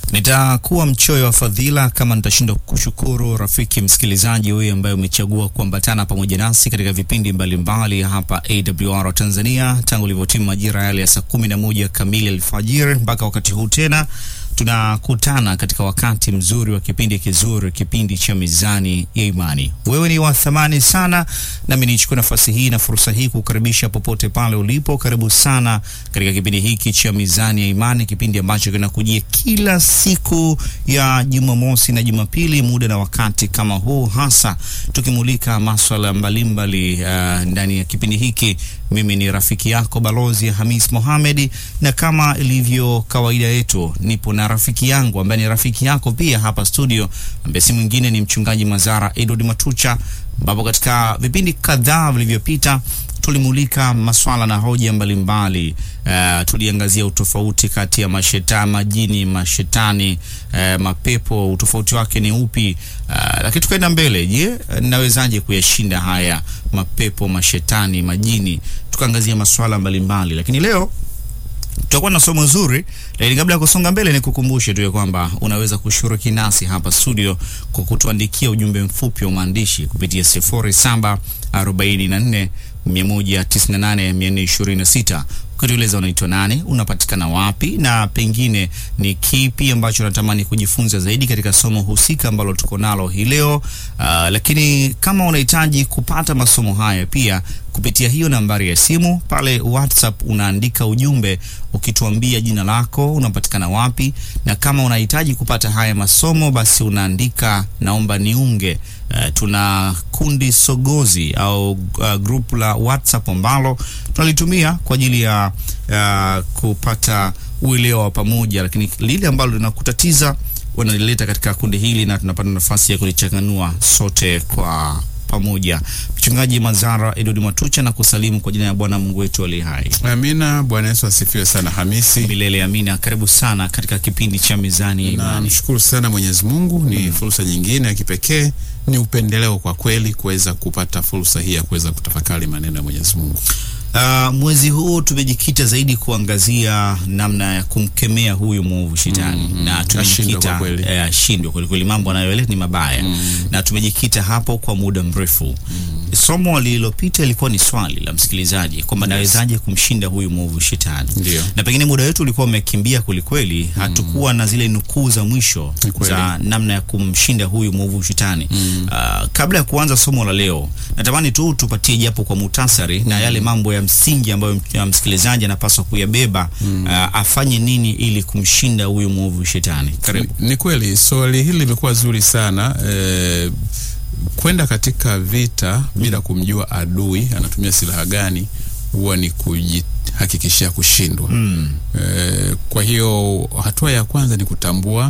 Nitakuwa mchoyo wa fadhila kama nitashindwa kushukuru rafiki msikilizaji huyu ambaye umechagua kuambatana pamoja nasi katika vipindi mbalimbali mbali hapa AWR Tanzania tangu ilivyotimu majira yale ya saa kumi na moja kamili alfajiri mpaka wakati huu tena tunakutana katika wakati mzuri wa kipindi kizuri, kipindi cha Mizani ya Imani. Wewe ni wa thamani sana, nami nichukue nafasi hii na fursa hii kukaribisha popote pale ulipo. Karibu sana katika kipindi hiki cha Mizani ya Imani, kipindi ambacho kinakujia kila siku ya Jumamosi na Jumapili, muda na wakati kama huu, hasa tukimulika maswala mbalimbali uh, ndani ya kipindi hiki. Mimi ni rafiki yako Balozi Hamis Mohamed, na kama ilivyo kawaida yetu, nipo na rafiki yangu ambaye ni rafiki yako pia hapa studio, ambaye si mwingine ni mchungaji Mazara Edward Matucha, ambapo katika vipindi kadhaa vilivyopita tulimulika maswala na hoja mbalimbali mbali. Uh, tuliangazia utofauti kati ya mashetani, majini, mashetani, uh, mapepo, utofauti wake ni upi? Uh, lakini tukaenda mbele. Je, nawezaje kuyashinda haya mapepo, mashetani, majini? Tukaangazia maswala mbalimbali mbali. Lakini leo tutakuwa na somo zuri, lakini kabla ya kusonga mbele, ni kukumbushe tu ya kwamba unaweza kushiriki nasi hapa studio kwa kutuandikia ujumbe mfupi wa maandishi kupitia sifuri saba arobaini na nne mia moja tisini na nane mia nne ishirini na sita ukitueleza unaitwa nani, unapatikana wapi, na pengine ni kipi ambacho unatamani kujifunza zaidi katika somo husika ambalo tuko nalo hii leo. Uh, lakini kama unahitaji kupata masomo haya pia kupitia hiyo nambari ya simu pale WhatsApp, unaandika ujumbe ukituambia jina lako, unapatikana wapi, na kama unahitaji kupata haya masomo basi unaandika naomba niunge. Uh, tuna kundi sogozi au uh, group la WhatsApp ambalo tunalitumia kwa ajili ya uh, kupata uelewa wa pamoja, lakini lile ambalo linakutatiza wanalileta katika kundi hili na tunapata nafasi ya kulichanganua sote kwa pamoja. Mchungaji Mazara Edward Matucha na kusalimu kwa jina ya Bwana Mungu wetu aliye hai. Amina. Bwana Yesu asifiwe sana Hamisi. Milele amina. Karibu sana katika kipindi cha Mizani ya Imani. Namshukuru sana Mwenyezi Mungu, ni mm. fursa nyingine ya kipekee, ni upendeleo kwa kweli kuweza kupata fursa hii ya kuweza kutafakari maneno ya Mwenyezi Mungu. Uh, mwezi huu tumejikita zaidi kuangazia namna ya kumkemea huyu mwovu shetani Mm, mm. na tumejikita Ashindwe kwa kweli. eh, ashindwe kweli kweli, mambo anayoeleza ni mabaya na tumejikita hapo kwa muda mrefu. Somo lililopita ilikuwa ni swali la msikilizaji kwamba nawezaje kumshinda huyu mwovu shetani, Ndio. na pengine muda wetu ulikuwa umekimbia kwelikweli, hatukuwa na zile nukuu za mwisho Ni kweli. za namna ya kumshinda huyu mwovu shetani. Uh, kabla ya kuanza somo la leo, natamani tu tupatie japo kwa muhtasari na yale mambo ya msingi ambayo m- ya msikilizaji anapaswa kuyabeba. Uh, afanye nini ili kumshinda huyu mwovu shetani? Karibu. Ni, ni kweli swali hili limekuwa zuri sana eh, kwenda katika vita bila kumjua adui anatumia silaha gani huwa ni kujihakikishia kushindwa. Mm. Eh, kwa hiyo hatua ya kwanza ni kutambua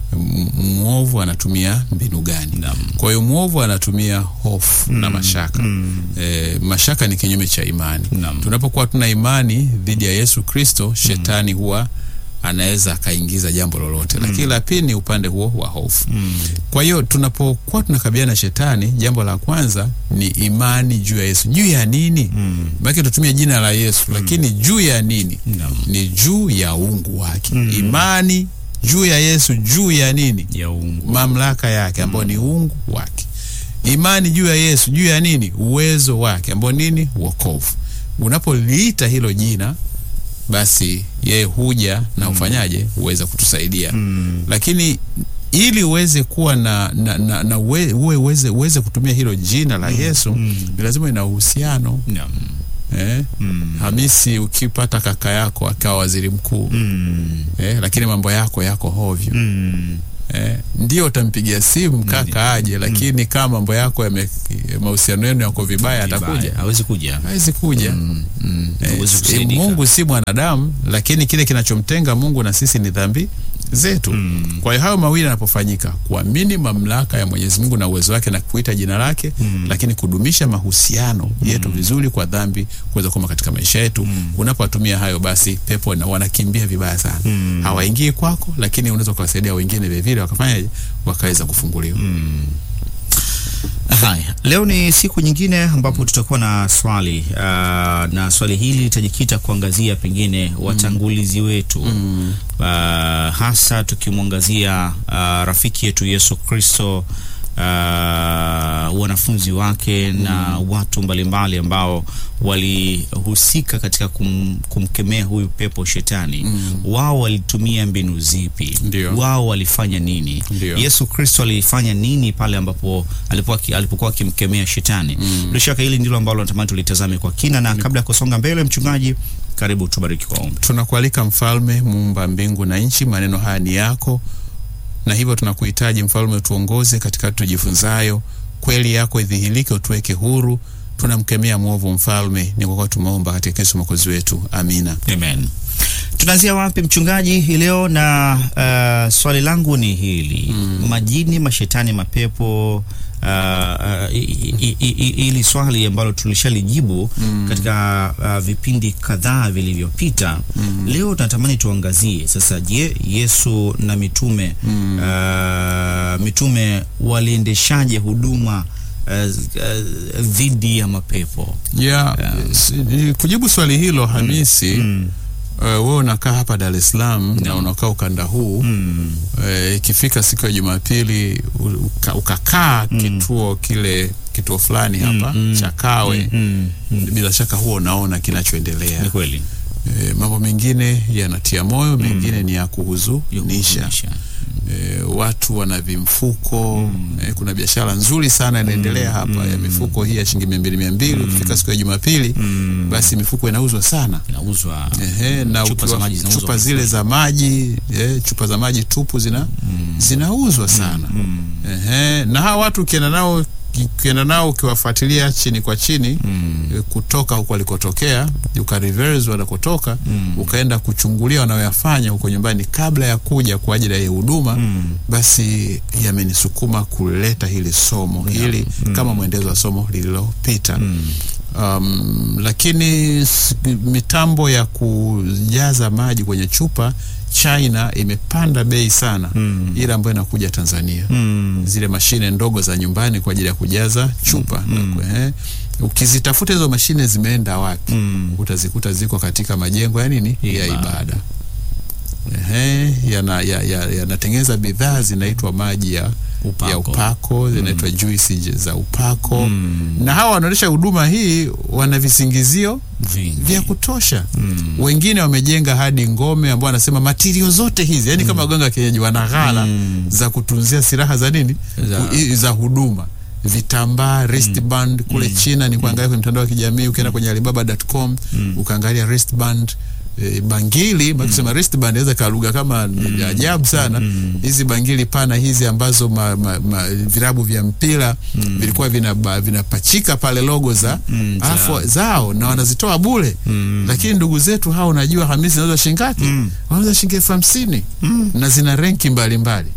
m- mwovu anatumia mbinu gani. Naam. Kwa hiyo mwovu anatumia hofu na mashaka. Eh, mashaka ni kinyume cha imani. Naam. Tunapokuwa tuna imani dhidi ya Yesu Kristo, shetani huwa anaweza akaingiza jambo lolote, lakini la pili ni upande huo wa hofu. Kwa hiyo tunapokuwa tunakabiliana na shetani, jambo la kwanza ni imani juu ya Yesu. Juu ya nini? Mm. Maana tutumie jina la Yesu, lakini juu ya nini? Naam. Ni juu ya uungu wake. Imani juu ya Yesu, juu ya nini? Ya uungu. mamlaka yake ambayo ni uungu wake. Imani juu ya Yesu, juu ya nini? Uwezo wake ambao nini? Wokovu. Unapoliita hilo jina, basi yeye huja na ufanyaje, uweze kutusaidia lakini ili uweze kuwa na, na, na, na uwe, uwe, uweze, uweze kutumia hilo jina la Yesu ni lazima ina uhusiano Naam. eh? Hamisi, ukipata kaka yako akawa waziri mkuu Mm. eh, lakini mambo yako yako hovyo Mm. Eh, ndio utampigia simu kaka aje, lakini kama mambo yako yame mahusiano yenu yako vibaya, atakuja? Vibaya. Hawezi kuja. Hawezi kuja. Mm. Mm. Eh, Huwezi si- kusaidika. Mungu si mwanadamu, lakini kile kinachomtenga Mungu na sisi ni dhambi zetu. Kwa hiyo hayo mawili yanapofanyika, kuamini mamlaka ya Mwenyezi Mungu na uwezo wake na kuita jina lake, lakini kudumisha mahusiano yetu vizuri kwa dhambi kuweza kuwa katika maisha yetu. Unapotumia hayo, basi pepo na wanakimbia vibaya sana, hawaingii kwako, lakini unaweza kuwasaidia wengine vile vile wakafanyaje, wakaweza kufunguliwa. Haya, leo ni siku nyingine ambapo tutakuwa na swali uh, na swali hili litajikita kuangazia pengine watangulizi wetu Mm. uh, hasa tukimwangazia uh, rafiki yetu Yesu Kristo uh, wanafunzi wake na watu mbalimbali ambao walihusika katika kum, kumkemea huyu pepo shetani wao walitumia mbinu zipi? Ndio. Wao walifanya nini? Ndio. Yesu Kristo alifanya nini pale ambapo alipokuwa alipokuwa akimkemea shetani? Bila shaka hili ndilo ambalo natamani tulitazame kwa kina, na kabla ya kusonga mbele, mchungaji, karibu tubariki kwa ombi. Tunakualika Mfalme, muumba mbingu na nchi, maneno haya ni yako, na hivyo tunakuhitaji Mfalme, utuongoze katika tujifunzayo, kweli yako idhihirike, utuweke huru. Tunamkemea mwovu Mfalme, ni kwa kuwa tumeomba katika Yesu mwokozi wetu, amina. Amen. Tunaanzia wapi mchungaji hii leo? Na uh, swali langu ni hili majini, mashetani, mapepo uh, uh, i- i- i- i- hili swali ambalo tulishalijibu katika uh, vipindi kadhaa vilivyopita. Leo tunatamani tuangazie sasa, je, Yesu na mitume uh, mitume waliendeshaje huduma uh, uh, dhidi ya mapepo? ya si- ni- kujibu swali hilo Hamisi, uh, wewe unakaa hapa Dar es Salaam na unakaa ukanda huu Mm. Eh, ikifika siku ya Jumapili u- uka- ukakaa kituo kile kituo fulani hapa cha Kawe, Mm. bila shaka huo unaona kinachoendelea. Ni kweli. Eh, mambo mengine yanatia moyo, mengine ni ya kuhuzunisha. Kuhuzunisha. Eh, watu wana vimfuko eh, kuna biashara nzuri sana inaendelea hapa ya mifuko hii ya shilingi mia mbili mia mbili ukifika siku ya Jumapili basi mifuko inauzwa sana. Inauzwa Ehe, na Chupa za ukiwa- maji zinauzwa chupa kwa zile za maji eh, chupa za maji tupu zina zinauzwa sana Ehe, na hawa watu ukienda nao ukienda nao ukiwafuatilia chini kwa chini eh, kutoka huko walikotokea uka reverse wanakotoka ukaenda kuchungulia wanayoyafanya huko nyumbani kabla ya kuja kwa ajili ya hii huduma basi yamenisukuma kuleta hili somo hili kama mwendezo wa somo lililopita um, lakini s- mitambo ya kujaza maji kwenye chupa China imepanda bei sana ile ambayo inakuja Tanzania zile mashine ndogo za nyumbani kwa ajili ya kujaza chupa na ku- eh, ukizitafuta hizo mashine zimeenda wapi utazikuta ziko katika majengo ya nini ya Ibada. ibada Ehe, yana- ya- ya- yanatengeneza bidhaa zinaitwa maji ya Upako. ya upako zinaitwa juisi je- za upako na hawa wanaonyesha huduma hii wana visingizio vingi. vya kutosha wengine wamejenga hadi ngome ambao wanasema matirio zote hizi yani kama waganga wa kienyeji wana ghala za kutunzia silaha za nini Za- Ku- i- za huduma vitambaa wristband kule China ni kuangalia kwenye mtandao wa kijamii ukienda kwenye alibaba.com ukaangalia wristband e, bangili mm. kusema wristband inaweza kaa lugha kama ni ajabu sana hizi bangili pana hizi ambazo ma, ma, ma, virabu vya mpira vilikuwa vinaba- vinapachika pale logo za Mm, za- alafu zao na wanazitoa bure lakini ndugu zetu hao unajua hamisi zinauza shilingi ngapi wanauza shilingi elfu hamsini na zina renki mbalimbali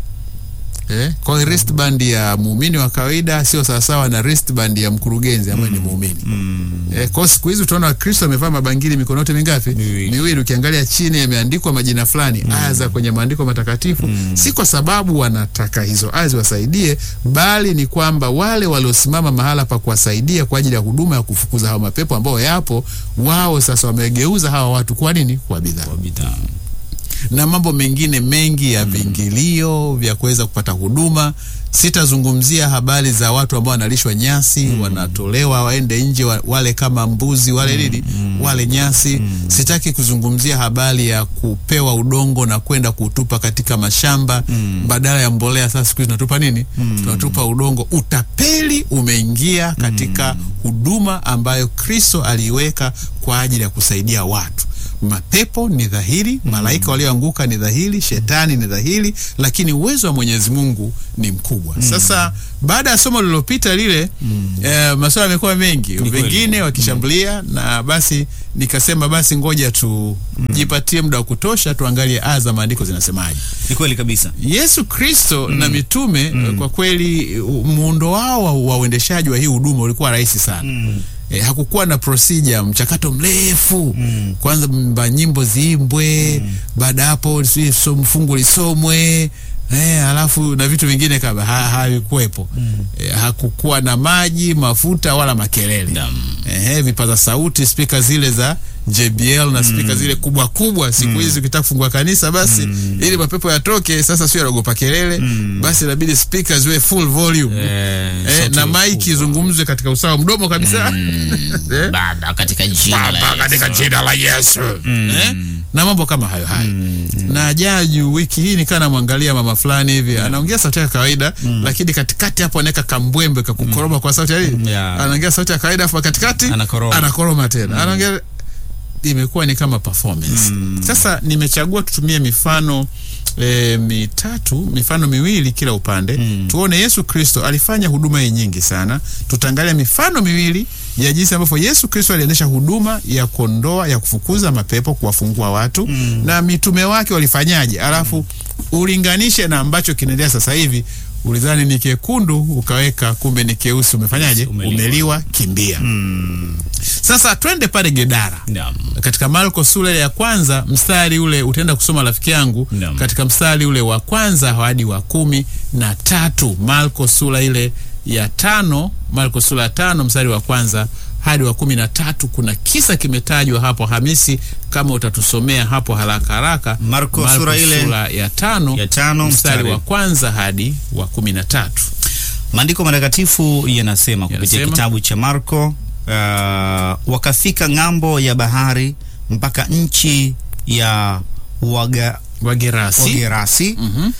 Eh, kwa hiyo wristband ya muumini wa kawaida sio sawasawa na wristband ya mkurugenzi ambaye ni muumini. Eh, kwa hiyo siku hizi utaona Wakristo wamevaa mabangili mikono yote mingapi? Miwili. Miwili. Ukiangalia chini yameandikwa majina fulani, aya za kwenye maandiko matakatifu, si kwa sababu wanataka hizo aya ziwasaidie, bali ni kwamba wale waliosimama mahala pa kuwasaidia kwa ajili ya huduma ya kufukuza hao mapepo ambao yapo, wao sasa wamegeuza hawa watu kwa nini? Kwa bidhaa Kwa bidhaa. na mambo mengine mengi ya viingilio vya kuweza kupata huduma. Sitazungumzia habari za watu ambao wanalishwa nyasi wanatolewa waende nje wa, wale kama mbuzi wale nini wale nyasi. Sitaki kuzungumzia habari ya kupewa udongo na kwenda kutupa katika mashamba badala ya mbolea. Sasa siku hizi tunatupa nini? Tunatupa udongo. Utapeli umeingia katika huduma ambayo Kristo aliiweka kwa ajili ya kusaidia watu. Mapepo ni dhahiri, malaika walioanguka ni dhahiri, shetani ni dhahiri, lakini uwezo wa Mwenyezi Mungu ni mkubwa. Sasa baada ya somo lililopita lile, eh, masuala yamekuwa mengi, kweli. wengine wakishambulia, na basi nikasema basi ngoja tujipatie muda wa kutosha, tuangalie aya za maandiko zinasemaje. Ni kweli kabisa. Yesu Kristo na mitume kwa kweli u- muundo wao wa- wa uendeshaji wa hii huduma ulikuwa rahisi sana. E, hakukuwa na procedure mchakato mrefu kwanza mba nyimbo ziimbwe baada ya hapo sijui so- fungu lisomwe Eh, alafu na vitu vingine kama ha- havikuwepo eh, hakukuwa na maji mafuta wala makelele Naam. eh, vipaza sauti spika zile za JBL na spika zile kubwa kubwa siku hizi ukitaka kufungua kanisa basi ili mapepo yatoke sasa sio yanaogopa kelele basi inabidi spika ziwe full volume Eh, eh, sauti na kubwa. maiki izungumzwe katika usawa mdomo kabisa eh? Baba katika jina la Baba Yesu. katika jina la Yesu eh? na mambo kama hayo hayo na jaju wiki hii nikaa namwangalia mama fulani hivi anaongea sauti ya kawaida lakini katikati hapo anaweka kambwembe kakukoroma kwa sauti ya nini Yeah. anaongea sauti ya kawaida afu katikati Anakoroma. anakoroma tena anaongea imekuwa ni kama performance sasa nimechagua tutumie mifano E, mitatu mifano miwili kila upande tuone Yesu Kristo alifanya huduma hii nyingi sana. Tutaangalia mifano miwili ya jinsi ambavyo Yesu Kristo aliendesha huduma ya kuondoa ya kufukuza mapepo, kuwafungua watu na mitume wake walifanyaje, alafu ulinganishe na ambacho kinaendelea sasa hivi. Ulidhani ni kekundu ukaweka, kumbe ni keusi. Umefanyaje? Umeliwa. Umeliwa, kimbia. Sasa twende pale Gedara Naam. katika Marko sura ile ya kwanza mstari ule utaenda kusoma rafiki yangu Naam. katika mstari ule wa kwanza hadi wa kumi na tatu Marko sura ile ya tano Marko sura ya tano mstari wa kwanza hadi wa kumi na tatu kuna kisa kimetajwa hapo Hamisi kama utatusomea hapo haraka haraka Marko sura ile sura ya tano, ya tano mstari mstari wa kwanza hadi wa kumi na tatu Maandiko matakatifu yanasema kupitia Yanasema. kitabu cha Marko, uh, wakafika ng'ambo ya bahari mpaka nchi ya Waga, Wagerasi Wagerasi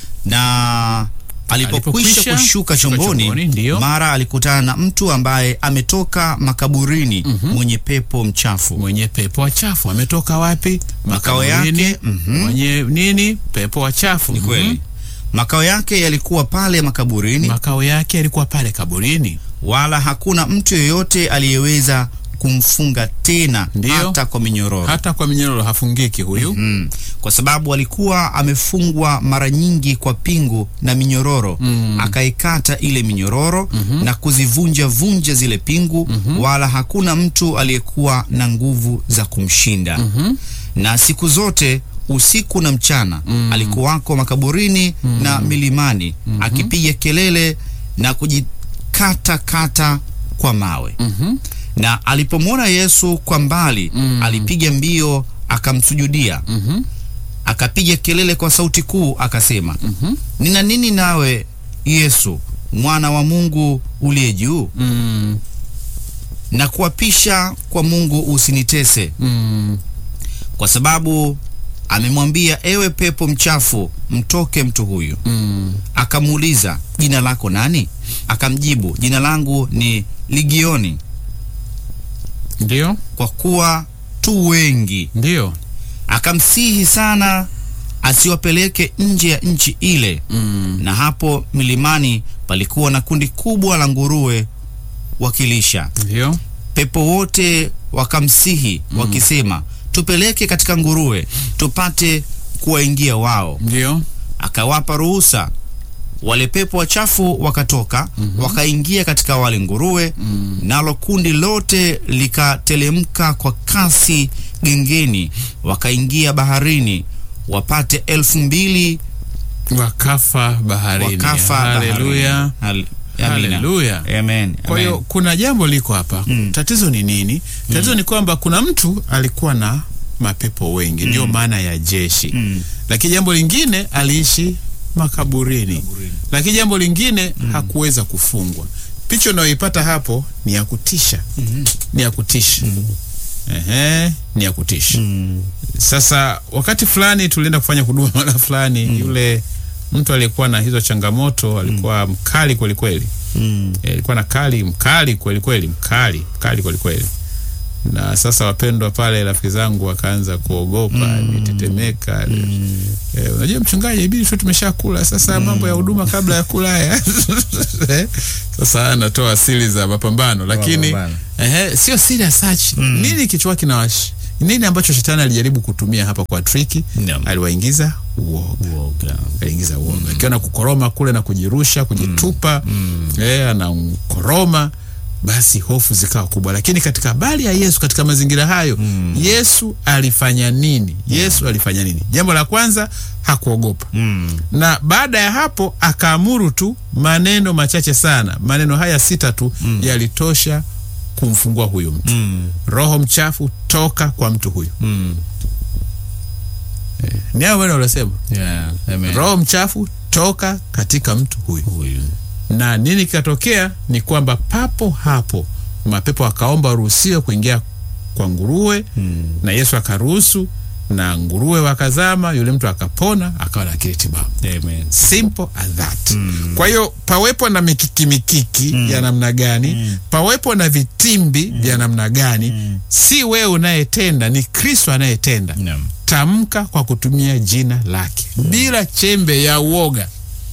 na alipokwisha Alipokwisha kushuka kushuka chomboni, chomboni, ndiyo. mara alikutana na mtu ambaye ametoka makaburini mwenye pepo mchafu mwenye pepo wachafu ametoka wapi? Makao Makaburini. yake, mhm. mwenye nini? Pepo wachafu. ni Mhm. kweli. Makao yake yalikuwa pale makaburini, Makao yake yalikuwa pale kaburini. wala hakuna mtu yeyote aliyeweza kumfunga tena Ndiyo. hata kwa minyororo Hata kwa minyororo hafungiki huyu. mm. kwa sababu alikuwa amefungwa mara nyingi kwa pingu na minyororo Mm. akaikata ile minyororo na kuzivunja vunja zile pingu wala hakuna mtu aliyekuwa na nguvu za kumshinda na siku zote usiku na mchana alikuwako makaburini na milimani akipiga kelele na kujikata kata kwa mawe Mhm. na alipomwona Yesu kwa mbali alipiga mbio akamsujudia Mhm. akapiga kelele kwa sauti kuu akasema Mhm. nina nini nawe Yesu mwana wa Mungu uliye juu Mm. na kuapisha kwa Mungu usinitese Mm. kwa sababu amemwambia ewe pepo mchafu mtoke mtu huyu Mm. akamuuliza jina lako nani akamjibu jina langu ni Ligioni Ndio, kwa kuwa tu wengi ndio. akamsihi sana asiwapeleke nje ya nchi ile Mm. na hapo milimani palikuwa na kundi kubwa la nguruwe wakilisha Ndio. pepo wote wakamsihi wakisema tupeleke katika nguruwe tupate kuwaingia wao Ndio. akawapa ruhusa wale pepo wachafu wakatoka wakaingia katika wale nguruwe nalo kundi lote likatelemka kwa kasi gengeni wakaingia baharini wapate elfu mbili Wakafa baharini. wakafa Haleluya. baharini. Hal- Amina. Haleluya. Amen. Kwa hiyo Amen. kuna jambo liko hapa. Tatizo ni nini? Tatizo ni kwamba kuna mtu alikuwa na mapepo wengi, ndio maana ya jeshi. Mm. Lakini jambo lingine aliishi makaburini, lakini jambo lingine hakuweza kufungwa. Picha unayoipata hapo ni ya kutisha, ni ya kutisha. Ehe, ni ya kutisha. Mm. Sasa wakati fulani tulienda kufanya huduma mara fulani, yule mtu aliyekuwa na hizo changamoto alikuwa mkali kweli kweli. Mm. Eh, alikuwa na kali mkali kweli kweli, mkali mkali kweli kweli. Na sasa wapendwa pale, rafiki zangu wakaanza kuogopa, nitetemeka. Eh, unajua mchungaji, ibidi tu tumeshakula sasa, mambo ya huduma kabla ya kula haya. Eh, sasa anatoa siri za mapambano, lakini Mapambano. ehe, sio siri as such. Nini kichwa kinawash nini ambacho shetani alijaribu kutumia hapa kwa triki? Naam. Aliwaingiza uoga Uoga. aliingiza uoga akiona kukoroma kule na kujirusha kujitupa eh, anakoroma basi hofu zikawa kubwa. Lakini katika habari ya Yesu katika mazingira hayo Mm. Yesu alifanya nini? Yesu alifanya nini? Jambo la kwanza hakuogopa Mm. na baada ya hapo akaamuru tu maneno machache sana. Maneno haya sita tu yalitosha kumfungua huyu mtu. Mm. Roho mchafu toka kwa mtu huyu. Mm. Ni hayo maneno aliyosema, Yeah. Amen. roho mchafu toka katika mtu huyu. Huyu. Na nini kikatokea? Ni kwamba papo hapo mapepo akaomba waruhusiwe kuingia kwa nguruwe Mm. na Yesu akaruhusu, na nguruwe wakazama, yule mtu akapona, akawa na akili timamu. Amen. simple as that. Kwa hiyo pawepo na mikiki mikiki ya namna gani, pawepo na vitimbi vya namna gani, si wewe unayetenda, ni Kristo anayetenda. Naam. Tamka kwa kutumia jina lake bila chembe ya uoga.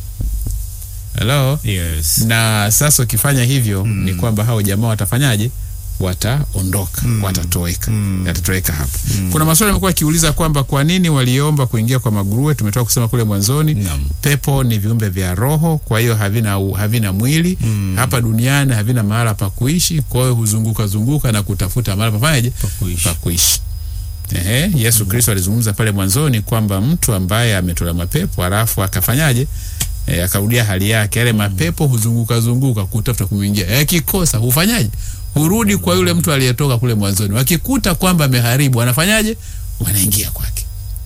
Hello? Yes. Na sasa ukifanya hivyo ni kwamba hao jamaa watafanyaje? Wataondoka, watatoweka, yatatoweka hapo. Kuna maswali yamekuwa yakiuliza kwamba kwa nini waliomba kuingia kwa maguruwe. Tumetoka kusema kule mwanzoni Naam. pepo ni viumbe vya roho, kwa hiyo havina, havina mwili hapa duniani, havina mahala pa kuishi, kwa hiyo huzunguka zunguka na kutafuta mahala pafanyaje Pa kuishi. pa kuishi. Ehe, Yesu Kristo alizungumza pale mwanzoni kwamba mtu ambaye ametola mapepo halafu akafanyaje e, akarudia hali yake, yale mapepo huzunguka zunguka kutafuta kumwingia, yakikosa hufanyaje? Hurudi kwa yule mtu aliyetoka kule mwanzoni. Wakikuta kwamba ameharibu, wanafanyaje? Wanaingia kwake.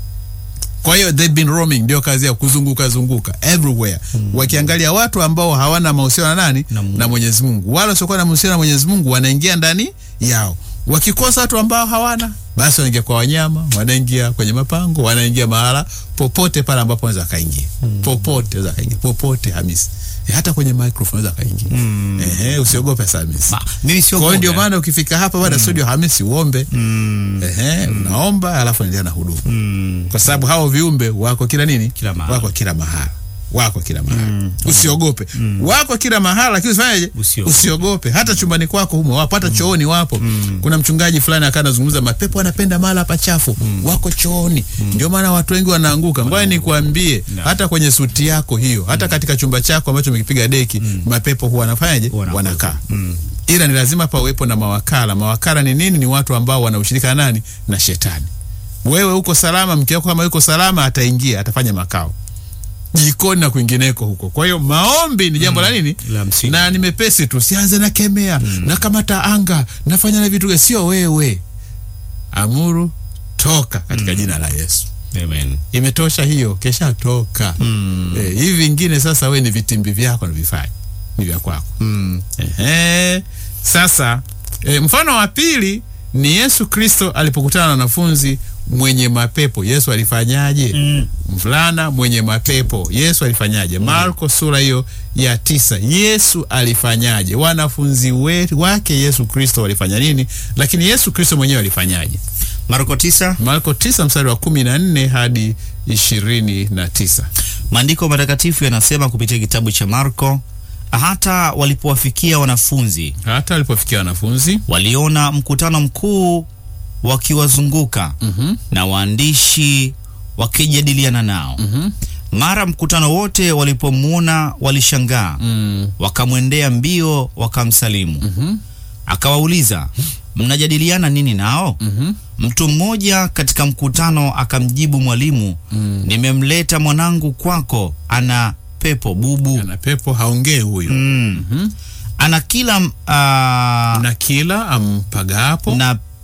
Kwa hiyo they've been roaming, ndio kazi ya kuzunguka zunguka everywhere, wakiangalia watu ambao hawana mahusiano na nani Na Mungu. na Mwenyezi Mungu, wala wasiokuwa na mahusiano na Mwenyezi Mungu wanaingia ndani yao. Wakikosa watu ambao hawana, basi wanaingia kwa wanyama, wanaingia kwenye mapango, wanaingia mahala popote pale ambapo wanaweza kaingia popote, wanaweza kaingia popote. Hamisi, E, hata kwenye microphone wanaweza kaingia. Ehe, usiogope sana Hamisi. Ma, mimi sio Kwa hiyo ndio mwoga. maana ukifika hapa baada ya studio Hamisi uombe Mm. Ehe, unaomba alafu endelea na huduma Mm. kwa sababu hao viumbe wako kila nini, Kila mahali. wako kila mahala, wako kila mahala. Usiogope, wako kila mahala, lakini usifanyeje? Usiogope. Usiogope. Hata chumbani kwako humo wapo, hata chooni wapo. Kuna mchungaji fulani akawa anazungumza, mapepo anapenda mahala pachafu, wako chooni. Ndio maana watu wengi wanaanguka. Ngoja nikwambie, Na. hata kwenye suti yako hiyo, hata katika chumba chako ambacho umekipiga deki, mapepo huwa wanafanyaje? Wanakuwa. Wanakaa Mm. ila ni lazima pawepo na mawakala. Mawakala ni nini? Ni watu ambao wanaushirika na nani? Na shetani. Wewe uko salama, mke wako kama yuko salama, ataingia atafanya makao jikoni na kwingineko huko. Kwa hiyo maombi ni jambo la nini? La msingi. Na ni mepesi tu, sianze na kemea na kamata anga nafanya na vitu, sio wewe. Amuru toka katika jina la Yesu. Amen. Imetosha hiyo, kesha toka. Eh, hivi vingine sasa, we ni vitimbi vyako na vifanye ni vya kwako. Mm. Ehe. Sasa e, mfano wa pili ni Yesu Kristo alipokutana na wanafunzi mwenye mapepo. Yesu alifanyaje? Mm. Mvulana mwenye mapepo, Yesu alifanyaje? Marko sura hiyo ya tisa, Yesu alifanyaje? Wanafunzi we- wake Yesu Kristo walifanya nini? Lakini Yesu Kristo mwenyewe alifanyaje? Marko tisa. Marko tisa mstari wa kumi na nne hadi ishirini na tisa. Maandiko matakatifu yanasema kupitia kitabu cha Marko, hata walipowafikia wanafunzi Hata walipofikia wanafunzi waliona mkutano mkuu wakiwazunguka Mhm. na waandishi wakijadiliana nao. Mhm. Mara mkutano wote walipomwona walishangaa, mm, wakamwendea mbio wakamsalimu. mhm, Akawauliza, mnajadiliana nini nao? mhm, Mtu mmoja katika mkutano akamjibu mwalimu, mm. nimemleta mwanangu kwako, ana pepo bubu ana pepo haongee huyu mm. Mhm. ana kila uh, na, na kila ampagapo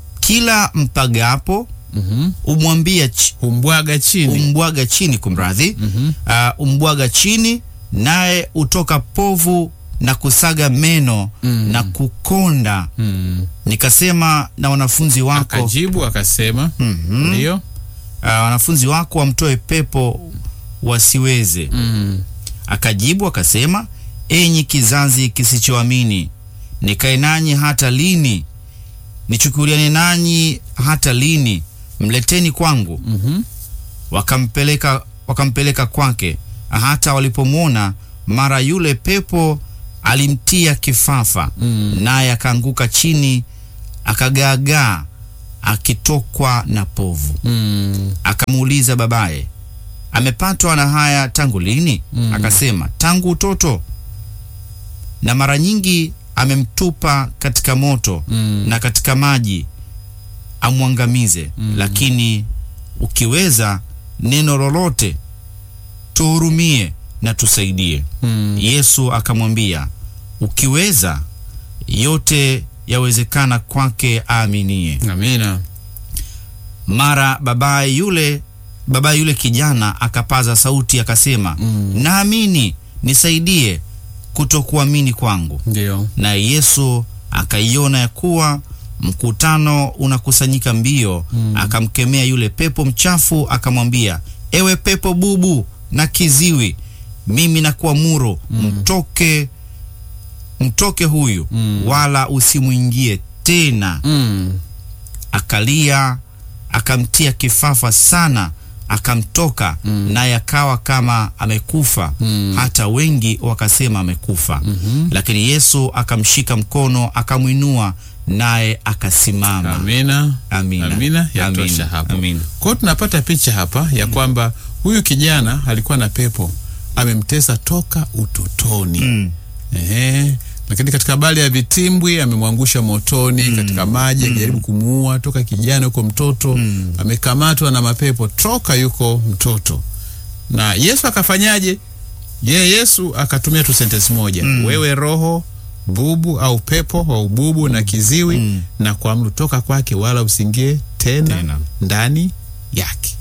kila mpagapo Mhm. umwambia ch, humbwaga chini umbwaga chini, kumradhi Mhm. uh, umbwaga chini, naye utoka povu na kusaga meno Mm. na kukonda. Mm. Nikasema na wanafunzi wako akajibu akasema Mhm. ndio uh, wanafunzi wako wamtoe pepo wasiweze. Mm. Akajibu akasema, enyi kizazi kisichoamini, nikae nanyi hata lini? Nichukuliane nanyi hata lini? Mleteni kwangu. Mhm. Wakampeleka, wakampeleka kwake. Hata walipomwona, mara yule pepo alimtia kifafa, Mm. naye akaanguka chini, akagaagaa, akitokwa na povu. Mm. Akamuuliza babaye, amepatwa na haya tangu lini? Mm. Akasema, tangu utoto, na mara nyingi amemtupa katika moto Mm. na katika maji amwangamize. Lakini ukiweza neno lolote tuhurumie na tusaidie. Mm. Yesu akamwambia, ukiweza yote yawezekana kwake aaminie. Amina. Mara babaye yule babaye yule kijana akapaza sauti akasema, Mm. naamini, nisaidie kutokuamini kwangu. Ndio. Naye Yesu akaiona ya kuwa mkutano unakusanyika mbio, akamkemea yule pepo mchafu, akamwambia, ewe pepo bubu na kiziwi, mimi nakuamuru mtoke, mtoke huyu, Mm. wala usimwingie tena. Mm. Akalia, akamtia kifafa sana, akamtoka naye akawa kama amekufa. Mm. Hata wengi wakasema amekufa. Mhm. Lakini Yesu akamshika mkono, akamwinua, naye akasimama. Amina. Amina. Amina. Yatosha Amina. hapo. Amina. Kwa hiyo tunapata picha hapa ya kwamba huyu kijana alikuwa na pepo amemtesa toka utotoni. Mm. Ehe. Lakini katika habari ya vitimbwi amemwangusha motoni, katika maji akijaribu kumuua toka kijana yuko mtoto, amekamatwa na mapepo toka yuko mtoto. Na Yesu akafanyaje? Ye Yesu akatumia tu sentence moja, wewe roho bubu au pepo wa ububu na kiziwi Mm. na kuamuru toka kwake, wala usingie tena, Tena. ndani yake.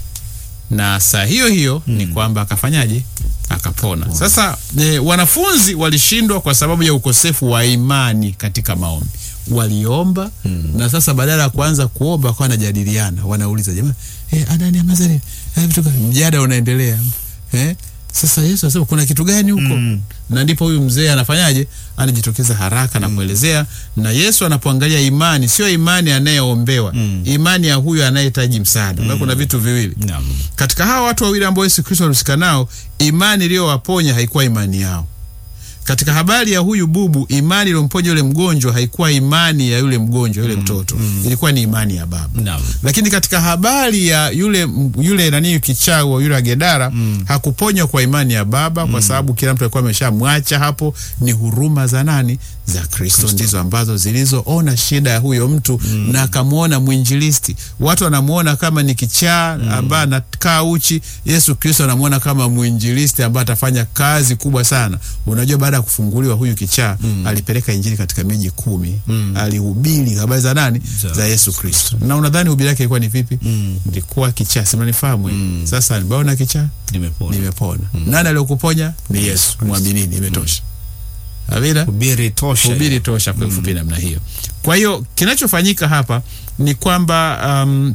Na saa hiyo hiyo ni kwamba akafanyaje? Akapona. Sasa e, wanafunzi walishindwa kwa sababu ya ukosefu wa imani katika maombi. Waliomba na sasa badala ya kuanza kuomba kwa wanajadiliana, wanauliza jamaa, eh, Adani Amazari, eh, vitu gani? Mjadala unaendelea eh? Sasa Yesu anasema kuna kitu gani huko? Mm. Na ndipo huyu mzee anafanyaje? Anajitokeza haraka na kuelezea, na Yesu anapoangalia imani, sio imani anayeombewa, imani ya huyu anayehitaji msaada. Mm. Kuna vitu viwili Naam. katika hawa watu wawili ambao Yesu Kristo alihusika nao, imani iliyowaponya haikuwa imani yao. Katika habari ya huyu bubu, imani iliyomponya yule mgonjwa haikuwa imani ya yule mgonjwa, yule mtoto, ilikuwa ni imani ya baba. Naam. Lakini katika habari ya yule yule nani kichawi wa yule Agedara hakuponywa kwa imani ya baba, kwa sababu kila mtu alikuwa ameshamwacha hapo. Ni huruma za nani? Za Kristo ndizo ambazo zilizoona shida ya huyo mtu na akamwona mwinjilisti. Watu wanamwona kama ni kichaa ambaye anakaa uchi. Yesu Kristo anamwona kama mwinjilisti ambaye atafanya kazi kubwa sana. Unajua, baada ya kufunguliwa huyu kichaa alipeleka injili katika miji kumi, alihubiri habari za nani? Za Za Yesu Kristo. Na unadhani hubiri yake ilikuwa ni vipi? Mm. Ilikuwa kichaa, si mnanifahamu? eh? Sasa nimeona kichaa, Nimepona. nimepona. Nani aliyokuponya? Ni Yesu. Mwaminini, imetosha. Amina. Hubiri tosha. Hubiri tosha kwa ufupi namna hiyo. Kwa hiyo kinachofanyika hapa ni kwamba um,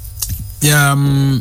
ya, um,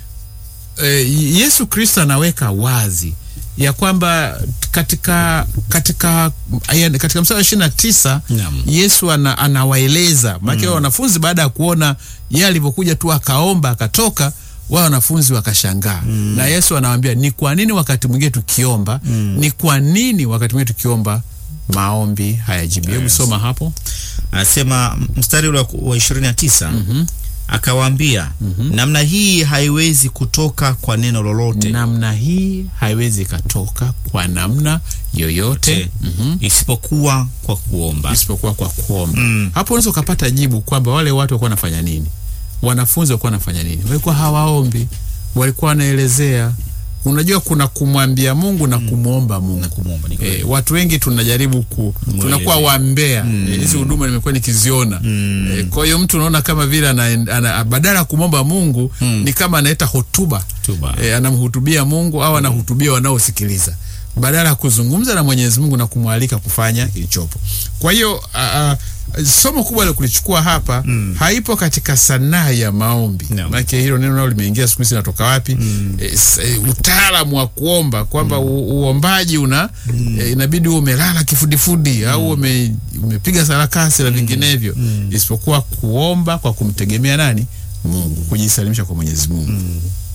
e, Yesu Kristo anaweka wazi ya kwamba katika katika ya- katika mstari wa ishirini na tisa Naam. Yesu ana, anawaeleza maana wanafunzi baada ya kuona yeye alivyokuja tu akaomba akatoka wao wanafunzi wakashangaa na Yesu anawaambia ni kwa nini wakati mwingine tukiomba ni kwa nini wakati mwingine tukiomba maombi hayajibiwi hebu Yes. soma hapo Anasema mstari ule wa ishirini na tisa akawaambia, namna hii haiwezi kutoka kwa neno lolote namna hii haiwezi ikatoka kwa namna yoyote te, isipokuwa kwa kuomba. isipokuwa kwa kuomba. Mm. Hapo unaweza ukapata jibu kwamba wale watu walikuwa wanafanya nini, wanafunzi walikuwa wanafanya nini? Walikuwa hawaombi, walikuwa wanaelezea. Unajua, kuna kumwambia Mungu na kumwomba Mungu. Na kumwomba ni kweli. E, watu wengi tunajaribu ku, tunakuwa wambea Eh, hizi huduma nimekuwa nikiziona e, kwa hiyo mtu unaona kama vile ana, ana, badala ya kumwomba Mungu ni kama analeta hotuba Hotuba. e, anamhutubia Mungu au anahutubia wanaosikiliza badala ya kuzungumza na Mwenyezi Mungu na kumwalika kufanya kilichopo. Kwa hiyo a- a, somo kubwa la kulichukua hapa haipo katika sanaa ya maombi No. maanake hilo neno nalo limeingia siku hizi natoka wapi? E, s- e, utaalamu wa kuomba kwamba u- uombaji una e, inabidi uwe umelala kifudifudi au ume, umepiga sarakasi na vinginevyo, isipokuwa kuomba kwa kumtegemea nani? Mungu, kujisalimisha kwa Mwenyezi Mungu.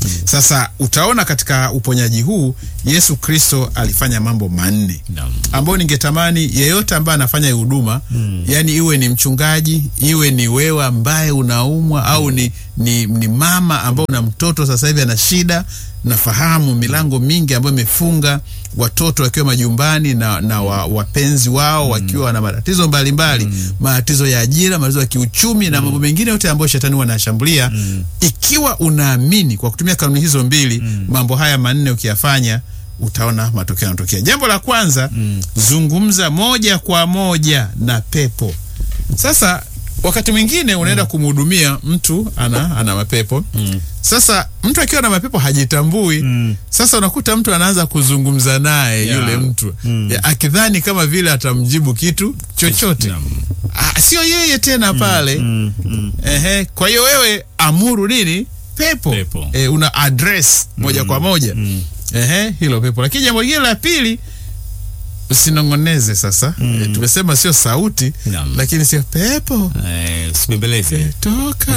Sasa utaona katika uponyaji huu Yesu Kristo alifanya mambo manne Naam. ambayo ningetamani yeyote ambaye anafanya huduma yani iwe ni mchungaji iwe ni wewe ambaye unaumwa au ni, ni, ni mama ambao una mtoto sasa hivi ana shida nafahamu milango mingi ambayo imefunga watoto wakiwa majumbani na, na wa, wapenzi wao wakiwa na matatizo mbalimbali matatizo ya ajira matatizo ya kiuchumi na mambo mengine yote ambayo shetani wanashambulia ikiwa unaamini kwa kutumia kanuni hizo mbili mambo haya manne ukiyafanya utaona matokeo yanatokea. Jambo la kwanza zungumza moja kwa moja na pepo. Sasa wakati mwingine unaenda kumhudumia mtu ana, ana mapepo sasa mtu akiwa na mapepo hajitambui sasa unakuta mtu anaanza kuzungumza naye Yeah. yule mtu Ya, akidhani kama vile atamjibu kitu chochote Naam. Ah, sio yeye tena pale Ehe, kwa hiyo wewe amuru nini pepo, Pepo. Eh, una address moja kwa moja Ehe, hilo pepo lakini jambo lingine la pili usinongoneze sasa Eh, tumesema sio sauti Naam. lakini sio pepo Eh, usibembeleze. toka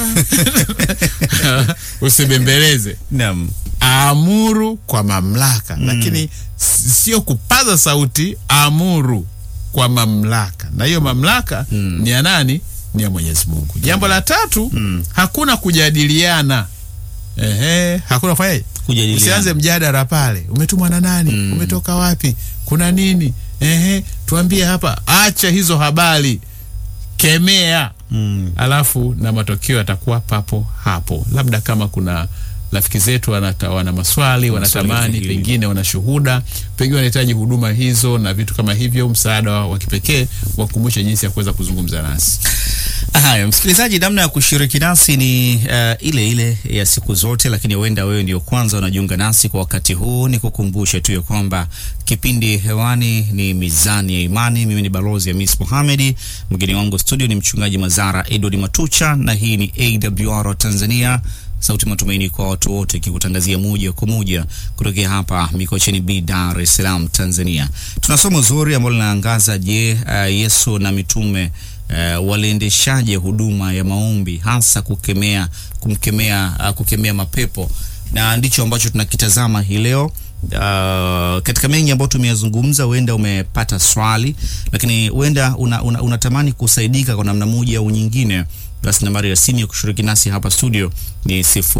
usibembeleze Naam. amuru kwa mamlaka lakini s- sio kupaza sauti amuru kwa mamlaka na hiyo mamlaka ni ya nani ni ya mwenyezi mungu jambo la tatu hakuna kujadiliana Ehe, hakuna kufanya Kujadiliana. usianze mjadala pale umetumwa na nani umetoka wapi kuna nini Ehe, tuambie hapa acha hizo habari kemea Mm. alafu na matokeo yatakuwa papo hapo labda kama kuna rafiki zetu wanata, wana maswali wanatamani zaidi. pengine wana shuhuda pengine wanahitaji huduma hizo na vitu kama hivyo msaada wa wa kipekee wakumbushe jinsi ya kuweza kuzungumza nasi Haya, msikilizaji, namna ya kushiriki nasi ni uh, ile ile ya siku zote, lakini huenda wewe ndio kwanza unajiunga nasi kwa wakati huu. Ni kukumbushe tu ya kwamba kipindi hewani ni Mizani ya Imani. Mimi ni balozi Hamis Mohamedi, mgeni wangu studio ni mchungaji Mazara Edward Matucha, na hii ni AWR Tanzania sauti matumaini kwa watu wote, ikikutangazia moja kwa moja kutokea hapa Mikocheni B, Dar es Salaam, Tanzania. Tuna somo zuri ambalo linaangaza je, uh, Yesu na mitume uh, waliendeshaje huduma ya maombi, hasa kukemea kumkemea uh, kukemea mapepo, na ndicho ambacho tunakitazama hii leo. Uh, katika mengi ambayo tumeyazungumza, huenda umepata swali, lakini huenda una, una, unatamani kusaidika kwa namna moja au nyingine basi nambari ya simu ya kushiriki nasi hapa studio ni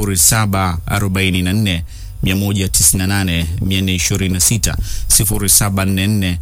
0744 198 426 0744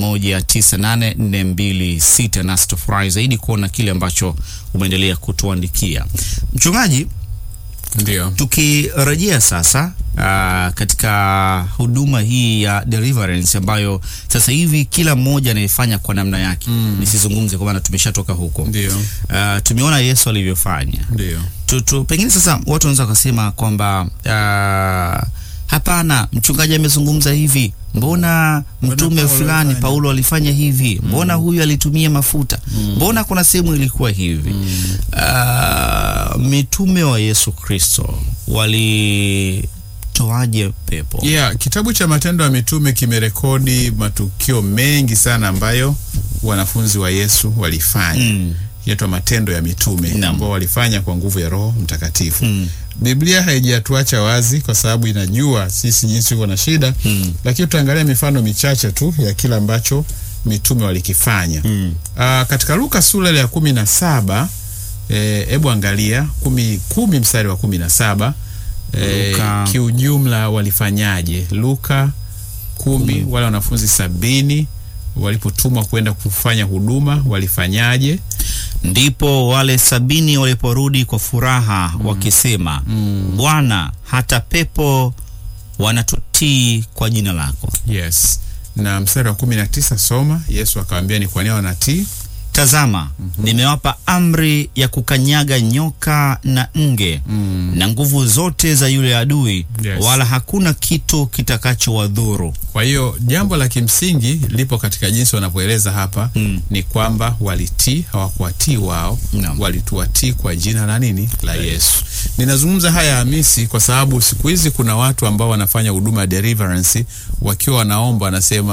198 nasi tufurahi zaidi kuona kile ambacho umeendelea kutuandikia mchungaji ndio tukirejea sasa uh, katika huduma hii ya deliverance ambayo sasa hivi kila mmoja anaifanya kwa namna yake mm. nisizungumze kwa maana tumeshatoka huko ndio uh, tumeona yesu alivyofanya ndio tu, tu, pengine sasa watu wanaweza wakasema kwamba uh, hapana mchungaji amezungumza hivi mbona mtume Paulo fulani alifanya? paulo alifanya hivi mbona huyu alitumia mafuta mbona kuna sehemu ilikuwa hivi uh, mitume wa yesu kristo walitoaje pepo yeah, kitabu cha matendo ya mitume kimerekodi matukio mengi sana ambayo wanafunzi wa yesu walifanya Mm. yaitwa matendo ya mitume Naam. ambao walifanya kwa nguvu ya roho mtakatifu Mm. biblia haijatuacha wazi kwa sababu inajua sisi jinsi uko na shida Mm. lakini tutaangalia mifano michache tu ya kile ambacho mitume walikifanya Mm. Ah, katika luka sura ile ya kumi na saba hebu angalia kumi, kumi mstari wa kumi na saba Eh, Luka. kiujumla walifanyaje luka kumi wale wanafunzi sabini walipotumwa kwenda kufanya huduma walifanyaje ndipo wale sabini waliporudi kwa furaha wakisema bwana hata pepo wanatutii kwa jina lako yes na mstari wa kumi na tisa soma yesu akawambia ni kwa nini wanatii tazama nimewapa amri ya kukanyaga nyoka na nge na nguvu zote za yule adui Yes. wala hakuna kitu kitakachowadhuru kwa hiyo jambo la kimsingi lipo katika jinsi wanavyoeleza hapa Mm. ni kwamba walitii hawakuwatii wao Naam. walituwatii kwa jina la nini la yesu ninazungumza haya hamisi kwa sababu siku hizi kuna watu ambao wanafanya huduma ya deliverance wakiwa wanaomba wanasema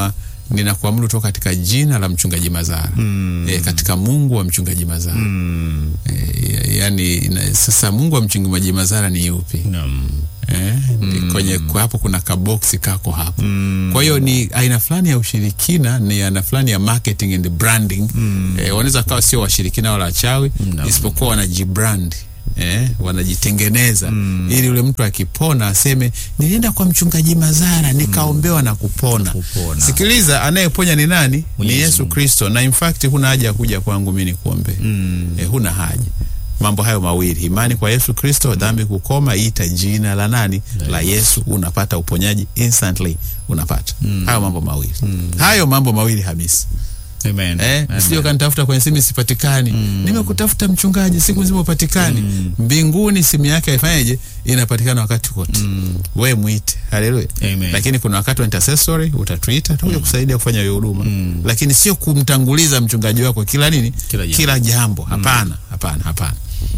ninakuamuru toka katika jina la mchungaji Mazara Mm. e, katika Mungu wa mchungaji Mazara Mm. e, yani na, sasa Mungu wa mchungaji Mazara ni yupi? Naam. Eh, ni kwenye kwa hapo kuna kaboksi kako hapo Mm. kwa hiyo ni aina fulani ya ushirikina ni aina fulani ya marketing and branding eh, wanaweza kawa sio washirikina wala wachawi No. isipokuwa wanajibrand eh, wanajitengeneza ili yule mtu akipona aseme nilienda kwa mchungaji Mazara nikaombewa na kupona. Kupona. Sikiliza, anayeponya ni nani? Ni Mwenyezi Yesu Mungu. Kristo, na in fact huna haja ya kuja kwangu mimi nikuombee Mm. eh, huna haja mambo hayo mawili imani kwa yesu kristo dhambi kukoma ita jina la nani la yesu unapata uponyaji instantly unapata hayo mambo mawili hayo mambo mawili hamisi Amen. eh, Amen. sio kanitafuta kwenye simu sipatikani nimekutafuta mchungaji siku nzima upatikani mbinguni simu yake haifanyeje inapatikana wakati wote we mwite haleluya Amen. lakini kuna wakati wa intercessory utatuita takuja kusaidia kufanya hiyo huduma lakini sio kumtanguliza mchungaji wako kila nini Kila jambo. kila jambo hapana hapana hapana